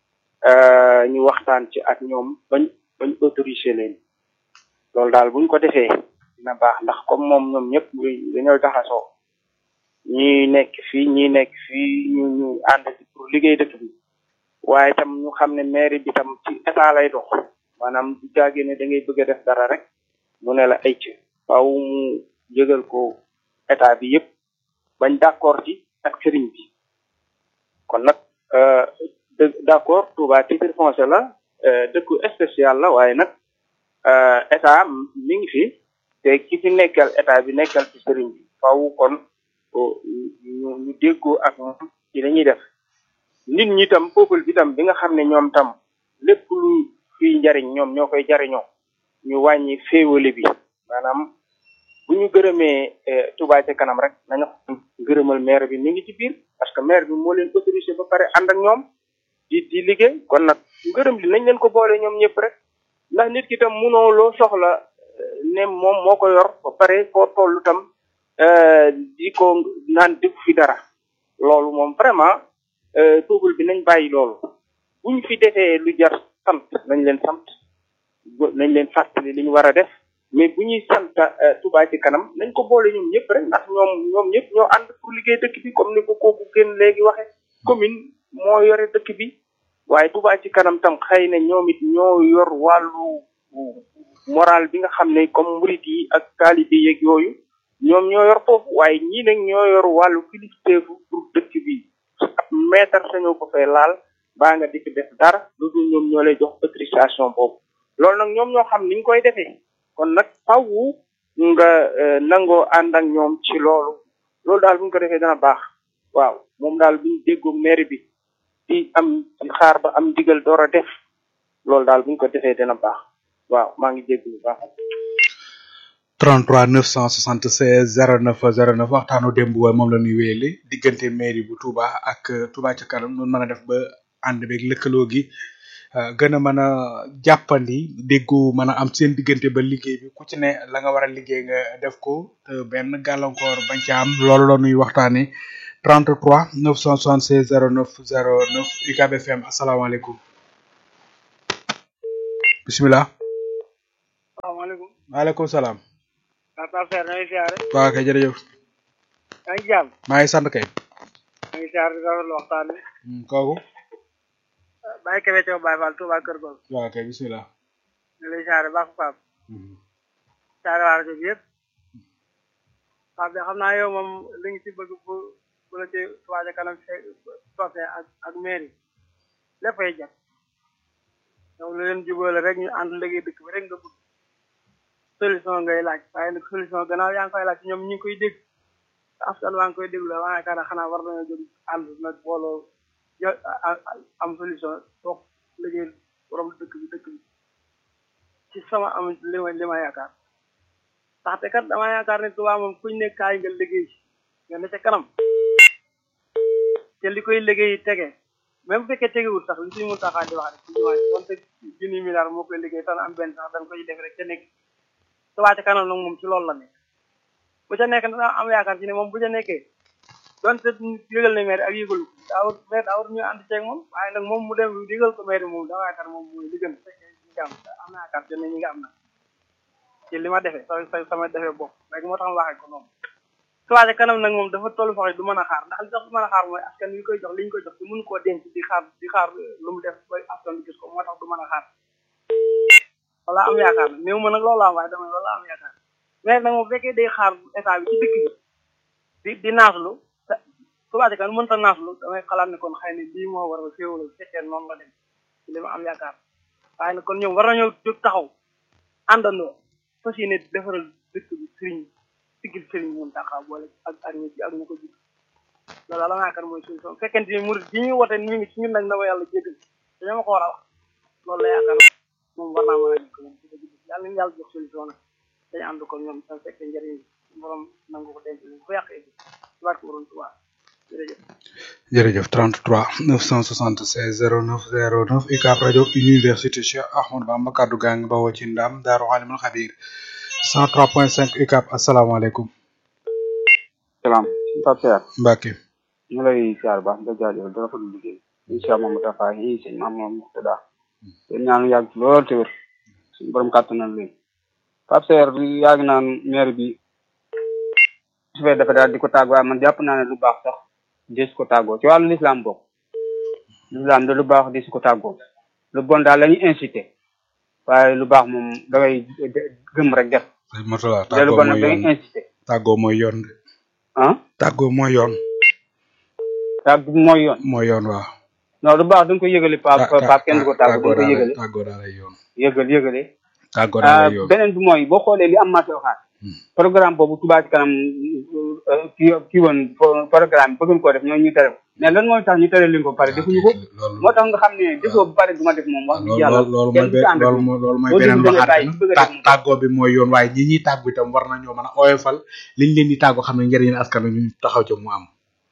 ñu waxtaan ci ak ñoom bañ bañ autoriser leen loolu daal buñ ko defee dina baax ndax comme moom ñoom ñëpp dañoo jaxasoo ñi nekk fii ñi nekk fii ñu ñu ànd ci pour liggéey dëkk bi waaye tam ñu xam ne mairie bi tam ci état lay dox maanaam du jaagee ne da ngay bëgg a def dara rek mu ne la ay ci faaw mu yëgal ko état bi yëpp bañ d'accord ci ak sëriñ bi kon nag d'accord Touba titre foncier la dëkku spécial la waaye nag état mi ngi fi te ki fi nekkal état bi nekkal ci sëriñ bi faaw kon ñu ñu déggoo ak moom ci dañuy def nit ñi tam peuple bi tam bi nga xam ne ñoom tam lépp lu fiy njariñ ñoom ñoo koy jariñoo ñu wàññi féewale bi maanaam bu ñu gërëmee Touba ca kanam rek nañu xam gërëmal maire bi mi ngi ci biir parce que maire bi moo leen autorisé ba pare ànd ak ñoom di di liggéey kon nag ngërëm li nañ leen ko boole ñoom ñëpp rek ndax nit ki tam munoo loo soxla ne moom moo ko yor ba pare foo tollu tam di ko naan def fi dara loolu moom vraiment peuple bi nañ bàyyi loolu buñ fi defee lu jar sant nañ leen sant nañ leen fàttali li ñu war a def mais bu ñuy sant Touba ci kanam nañ ko boole ñoom ñëpp rek ndax ñoom ñoom ñëpp ñoo ànd pour liggéey dëkk bi comme ni ko kooku gën léegi waxe commune moo yore dëkk bi waaye Touba ci kanam tam xëy na ñoom it ñoo yor wàllu moral bi nga xam ne comme murit yi ak taalibe yeeg yooyu ñoom ñoo yor foofu waaye ñii nag ñoo yor wàllu kilifteefu pour dëkk bi ab maître sañoo ko fay laal baa nga di fi def dara lu dul ñoom ñoo lay jox autorisation boobu loolu nag ñoom ñoo xam niñ koy defee kon nag faw nga nangoo ànd ak ñoom ci loolu loolu daal bu ñu ko defee dana baax waaw moom daal bu ñu déggoo maire bi di am ci xaar ba am digal door a def loolu daal bu ñu ko defee dana baax waaw maa ngi dégg bu baax 33 976 09 09 waxtaanu démb wa moom la ñuy wéyale diggante mairie bu Touba ak Touba ca kanam noonu mën a def ba ànd beeg lëkkaloo gi gën a mën a jàppandi déggu mën a am seen diggante ba liggéey bi ku ci ne la nga war a liggéey nga def ko te benn gàllankoor bañ ca am loolu la ñuy waxtaane 33 976 09 09 UCAB FM asalaamaaleykum bisimilah. salaamaaleykum. maaleykum salaam. Papa Fer na ngi siyaare. waaw kay jërëjëf. yaa ngi jàmm. maa ngi sant kay. maa ngi siyaare di rafetlu waxtaan bi. kooku. Baye Kébé Thiaw Baye Fall Touba Kër Gol. waaw kay bisimilah. ñu lay siyaare baax Pape. siyaare waa rajo bi yëpp. waaw bi xam naa yow moom li nga ci bëgg bu bu la ci Touba ca kanam fekk toppee ak ak mairie léppay jot yow lu leen jubóole rek ñu ànd liggéey dëkk bi rek nga bëgg solution ngay laaj waaye nag solution gannaaw yaa ngi koy laaj ñoom ñi ngi koy dégg askan waa ngi koy déglu waaye yaakaar naa xanaa war nañoo jóg ànd nag booloo yo am solution toog liggéey borom dëkk bi dëkk bi ci sama am li ma li ma yaakaar ndaxte kat dama yaakaar ne Touba moom kuñ ne kaay nga liggéey nga ne ca kanam te li koy liggéey tege même bu fekkee tegewul sax li suñu mun taxaa di wax rek ci jumaa ji donte junni milliard moo koy liggéey tan am benn sax dañ koy def rek ca nekk Touba ca kanam nag moom ci loolu la nekk bu ca nekk dana am yaakaar ci ne moom bu ca nekkee donte yëgal na maire ak yëgalu ko daawut maire daawut ñu ànd ceeg moom waaye nag moom mu dem yëgal ko maire moom dama yaakaar moom mooy li gën fekkee ñi nga am am na yaakaar ci ne ñi nga am na ci li ma defee sa sa sama defee bopp rek moo tax ma waxee ko noonu Touba ca kanam nag moom dafa tollu faxe du mën a xaar ndax li tax du mën a xaar mooy askan wi koy jox li ñu koy jox di mënu koo denc di xaar di xaar lu mu def ba askan bi gis ko moo tax du mën a xaar wala am yaakaar nag néew ma nag loolu am waaye dama wala am yaakaar mais nag moom bu fekkee day xaar état bi ci dëkk bi di di naaslu Touba ca kanam mënta naaslu damay xalaat ne kon xëy na lii moo war a féewala bu fekkee noonu la dem ci li ma am yaakaar waaye nag kon ñoom war nañoo jóg taxaw àndandoo fas yéene defaral dëkk bi sëriñ sigil sëriñ mun taxaw boole ak ak ñu ak ñu ko jig loolu la ma yaakaar mooy solution fekkente ni murid yi ñuy wote ñu ngi ci ñun nag na ma yàlla jéggal dañoo ma ko war a wax loolu la yaakaar moom war naa mën a nekk moom ci dëgg yàlla nañu yàlla jox solution nag dañu ànd ko ñoom sa fekkee njëriñ borom nangu ko denc bu yàqee bi ci barke borom Tuubaa jërëjëf jërëjëf 33 976 09 09 UCAB rajo université Cheikh Ahmadou Bamba kaddu gaa ngi bawoo ci ndam Daaru Alimul Xabiir 103.5 UCAB asalaamaaleykum. salaam Pape Cheikh Mbacke. ñu lay siyaar baax nga jaajëfal dara fa du liggéey incha allah Mamadou Tafa yi sëñ maam moom Murtada te ñaanu yàgg lool te wér suñu borom kàttanal leen Pape Cheikh yàgg naan maire bi su fee dafa daal di ko tàggoo waaye man jàpp naa ne lu baax sax des ko tàggoo ci wàllu lislaam bokk lislaam de lu baax des ko tàggoo lu bon daal la ñuy incité waaye lu baax moom da ngay gëm rek def sëñ Murtada te lu tàggoo bon nag mooy da yoon ngay incité tàggoo mooy yoon de. ah tàggoo mooy yoon. tàgg mooy yoon mooy yoon waaw. non lu baax da nga ko yëgale pap Ta- ta- pap kenn du ko tàggoo da nga ko tàggoo daal yëgale tàggoo daal ay yoon. yëgal yëgale tàggoo daal ah ay yoon. beneen bi mooy boo xoolee li am marché waxaat programme boobu Touba ci kanam ki kii woon pro- programme bëggoon koo def ñoo ñu tere ko mais lan mooy tax ñu tere leen ko ba pare defuñu ko moo tax nga xam ne defoo ba pare du ma def moom wax dëgg yàlla loolu loolu kenn mooy du ci ànd be- ak loolu moom. mooy loolu mooy boo beneen déglu da ngay waxaat bàyyi bi bëgg a nag def tà- tàggoo bi mooy yoon waaye ñi ñuy tàggu itam war nañoo mën a oyofal liñ leen di tàggoo xam ne njëriñu askan wi ñu taxaw ca mu am.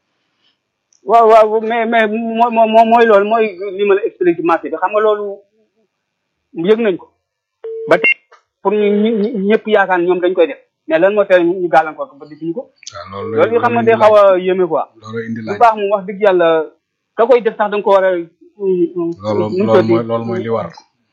waaw waaw mais mais moo moo mooy loolu mooy li ma la expliqué marché bi xam nga loolu yëg nañ ko ba tey pour ñu ñu ñu- ñëpp yaakaar ñoom dañ koy def mais lan moo tere ñu gàllankoor ko ba defuñu ko waaw loolu loolu yi xam nga day xaw a yéeme quoi loolu indi bu laaj baax moom wax dëgg yàlla ka koy def sax da nga ko war a loolu nu mu loolu tuddati? mooy loolu mooy li war.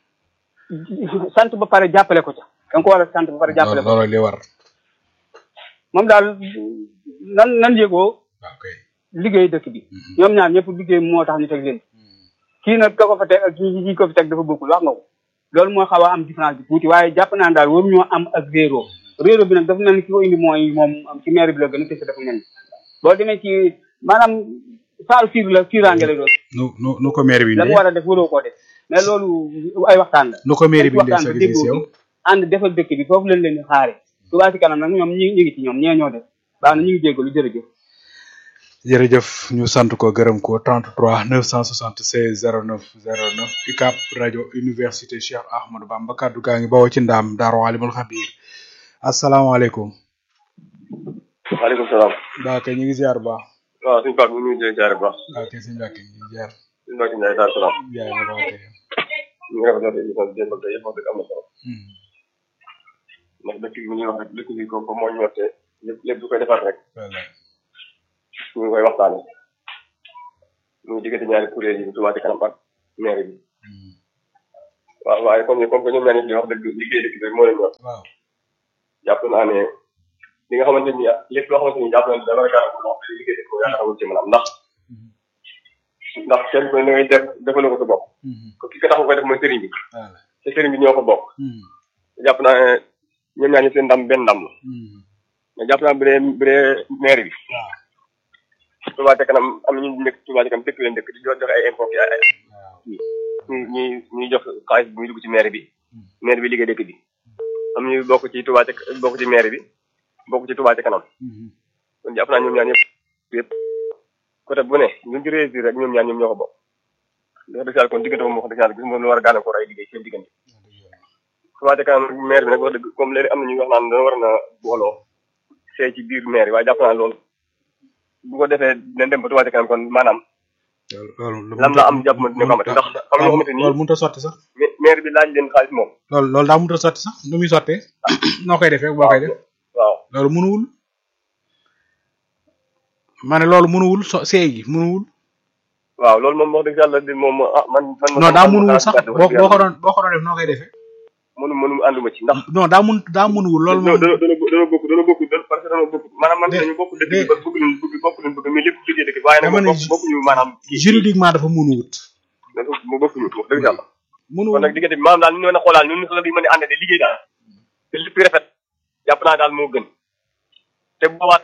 sant ba pare jàppale ko ca da nga ko war a sant ba pare jàppale loolu ko loolu li war. moom daal nan nan yëgoo ok liggéey dëkk bi ñoom ñaar ñëpp liggéey moo tax ñu teg leen kii nag ka ko fa teg ak kii kii ko fi teg dafa bokkul wax nga ko loolu mooy xaw a am différence bi tuuti waaye jàpp naa daal waruñoo am ak réero réero bi nag dafa mel ni ki ko indi mooy moom ci maire bi la gën a kese dafa mel ni boo demee ci maanaam saaru fiir la fiiraange lay doon nu nu nu ko maire bi la mu indee war a def waroo koo def mais loolu ay waxtaan la nu ko maire bi indee waxtaan sa bi gis déggoo yow. bi ànd defal dëkk bi foofu lañ leen di xaare Touba ci kanam nag ñoom ñi ñu ngi ci ñoom ñee ñoo def baax na ñu ngi jéggalu jërëjëf jërëjëf ñu sant ko gërëm ko 33 976 09 09 UCAB rajo université Cheikh Ahmadou Bamba kaddu gaa ngi bawoo ci ndaam Daaru Alimul Xabiir asalaamaaleykum. waaleykum salaam. daa kay ñu ngi ziar bu baax. waaw suñu Pape ñu ngi lay ziare bu baax. daa kay suñu mbàkk ñu ngi ziar. suñu Mbacke Ndiaye Dar Salaam. jaay na ko ok. ñu ngi rafetlu émission bi démb ak tey yëpp wax dëgg am na solo. ndax dëkk bi mu ñuy wax rek dëkk bi ko ko moo ñor te lépp lépp du koy defar rek wallaay. ñu ngi koy waxtaane muy diggante ñaari kuréel yi Touba ci kanam ak maire bi. waaw waaye comme ni comme que ñoom ñaar ñëpp di wax dëgg liggéey dëkk bi moo leen ñor. waaw. jàpp naa ne li nga xamante ni lépp loo xamante ni jàpp naa ne dara gàllankoor wax dëgg liggéey dëkk ko yaakaar amul ci mën a am ndax ndax kenn ku ne da ngay def defaloo ko sa bopp. ko ki ko tax nga koy def mooy sëriñ bi. wallaay. te sëriñ bi ñoo ko bokk. jàpp naa ne ñoom ñaar ñi seen ndam benn ndam la. mais jàpp naa bu dee bu dee maire bi Touba ca kanam am na ñu nekk Touba ca kanam dëkk leen dëkk di joxe ay impôt ay ay ñi ñi ñuy jox xaalis bi muy dugg ci maire bi maire bi liggéey dëkk bi am ñu bokk ci Touba ca bokk ci maire bi bokk ci Touba ca kanam kon jàpp naa ñoom ñaar ñëpp yëpp côté bu ne ñun ci réussir rek ñoom ñaar ñoom ñoo ko bokk wax dëgg yàlla kon diggante moom wax dëgg yàlla gis moom lu war a gàllankoor ay liggéey seen diggante Touba ca kanam maire bi nag wax dëgg comme léegi am na ñuy wax naan dana war na booloo see ci biir maire waaye jàpp naa loolu bu ko defee dina dem ba Touba ca kanam kon maanaam loolu lam la am jàpp ma dina ko amati ndax am ñoo xamante ni loolu mënut a sotti sax maire bi laaj leen xaalis moom loolu loolu daa mënut a sotti sax nu muy sottee noo koy defee boo koy def waaw loolu mënuwul ma ne loolu mënuwul so seey gi mënuwul waaw loolu moom wax dëgg yàlla di moom ah man man non daa mënuwul sax boo boo ko doon boo ko doon def noo koy defee mënu mënu ànduma ci ndax non daa mun daa mënuwul loolu moom dana dana dana bokk dana bokk parce que dana bokk maanaam man dañu bokk dëkk bi ba bëgg leen bëgg bokk leen bëgg mais lépp liggéey dëkk bi waaye nag bokk bokkuñu maanaam juridiquement dafa mënuwut mu bokkuñu wax dëgg yàlla mënuwul kon nag diggante bi maanaam daal ni ñu mën a xoolaal ñun la di mën a ànd de liggéey daal te lépp rafet jàpp naa daal moo gën te boobaat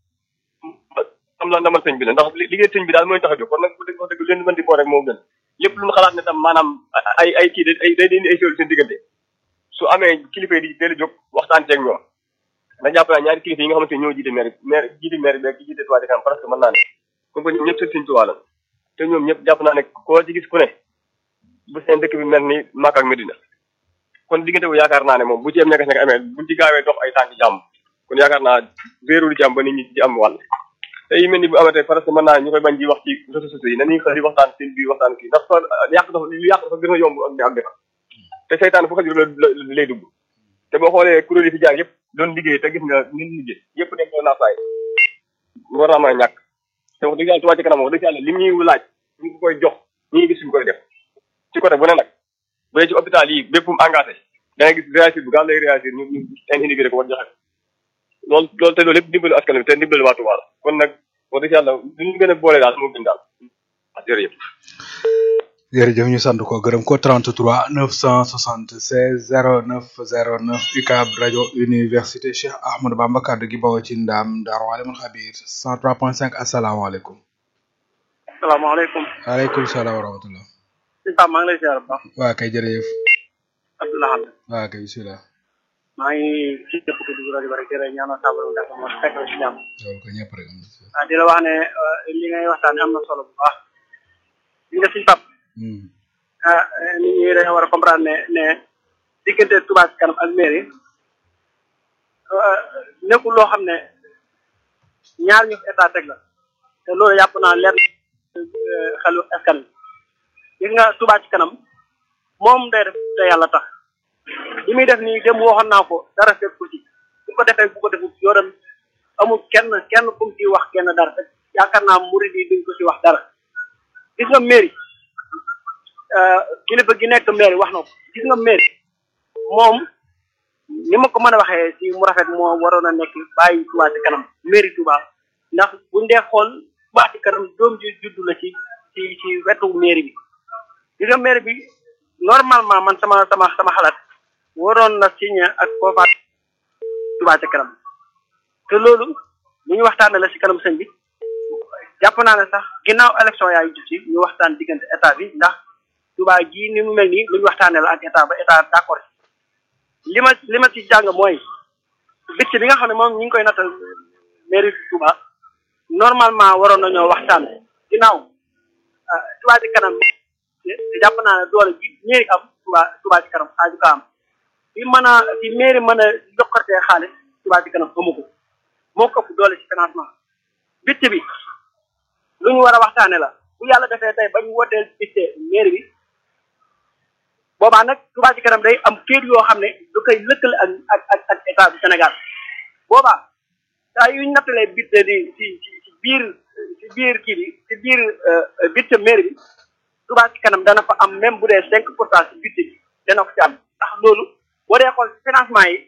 am la ndamal sëñ bi la ndax liggéey sëñ bi daal mooy tax a jóg kon nag bu dëgg wax dëgg leen mën di boo rek moo gën lépp lu ñu xalaat ne tam maanaam ay ay kii ay day indi ay solu seen diggante su amee kilifa yi di teel a jóg waxtaan ceeg ñoom ndax jàpp naa ñaari kilifa yi nga xamante ne ñoo jiite maire maire jiite maire bi ak jiite Touba ca kanam parce que mën naa ne comme que ñoom ñëpp seen sëñ Touba la te ñoom ñëpp jàpp naa ne koo ci gis ku ne bu seen dëkk bi mel ni Makka ak Medina kon diggante bu yaakaar naa ne moom bu ci am ñakas ñaka amee buñ ci gaawee dox ay tànk jàmm kon yaakaar naa wéeru di ci am ba nit ñi ci am wàll te yi mel ni bu amatee parce que mën naa ñu koy bañ di wax ci réseaux sociaux yi nañuy xel di waxtaan seen biir waxtaan kii ndax fa yàq dafa lu yàq dafa gën a yomb ak ak defar te seytaan fu xajul la lay dugg te boo xoolee kuréel yi fi jaar yëpp doon liggéey te gis nga nit liggéey yëpp nekk doon naa saay war naa mën a ñàkk te wax dëgg yàlla Touba ca kanam wax dëgg yàlla li ñuy laaj ñu ngi koy jox ñu ngi gis ñu koy def ci côté bu ne nag bu dee ci hôpital yi bépp mu engagé da ngay gis réagir bu gaaw lay réagir ñu ñu seen individu ko war joxe loolu loolu te loolu lépp dimbalu askan wi te dimbalu waa Touba la kon nag wax dëgg yàlla lu ñu gën a boole daal moo gën daal jërëjëf jërëjëf ñu sant ko gërëm ko 33 976 09 09 UCAB rajo université Cheikh Ahmadou Bamba kaddu gi bawoo ci ndaam Daaru Alimul Xabir 103.5 asalaamaaleykum. salaamaaleykum. waaleykum salaam wa rahmatulah. sëñ Pape maa ngi lay ziar bu baax. waa kay jërëjëf. Abdoulaye. waa kay bisimilah. maa ngi ci jëpp ko dugg rajo bari jërë ñaanal sàmm ndax ma fekk la ci jàmm. loolu ko ñëpp rek am na. ah di la wax ne li ngay waxtaanee am na solo bu baax. li nga sëñ Pape. ah nit ñi dañoo war a comprendre ne ne diggante Touba ci kanam ak mairie nekkul loo xam ne ñaar ñu état teg la te loolu yàpp naa leer xelu askan wi gis nga Touba ci kanam moom day def te yàlla tax li muy def nii dem waxoon naa ko dara fekk ko ci bu ko defee bu ko defee yoram amul kenn kenn kum ci wax kenn dara te yaakaar naa murid yi duñ ko ci wax dara gis nga mairie kilifa gi nekk maire wax na ko gis nga maire moom ni ma ko mën a waxee ci mu rafet moo waroon a nekk bàyyi Touba ci kanam mairie Touba ndax buñ dee xool Touba ci kanam doom ji juddu la ci ci ci wetu mairie bi gis nga mairie bi normalement man sama sama sama xalaat waroon na signé ak foofa Touba ci kanam te loolu lu ñu waxtaanee la ci kanam sëñ bi jàpp naa ne sax ginnaaw élection yaa ngi ci ñu waxtaan diggante état bi ndax Touba gii ni mu mel nii lu ñu waxtaanee la ak état ba état d'accord li ma li ma ci jàng mooy bicc bi nga xam ne moom ñi ngi koy nattal mairie Touba normalement waroon nañoo waxtaan ginnaaw Touba ci kanam jàpp naa ne doole bi mairie am Touba Touba ci kanam xaaju ka am fi mën a fi mairie mën a jokkartee xaalis Touba ci kanam amu ko moo ko ëpp doole ci financement bicc bi lu ñu war a waxtaane la bu yàlla defee tey bañ wooteel bicc mairie bi boobaa nag Touba ci kanam day am kër yoo xam ne du koy lëkkale ak ak ak ak état du Sénégal boobaa saa yu ñu nattalee budget di ci ci ci biir ci biir kii bi ci biir budget mairie bi Touba ci kanam dana fa am même bu dee cinq pour cent ci budget bi dana ko ci am ndax loolu boo dee xool financement yi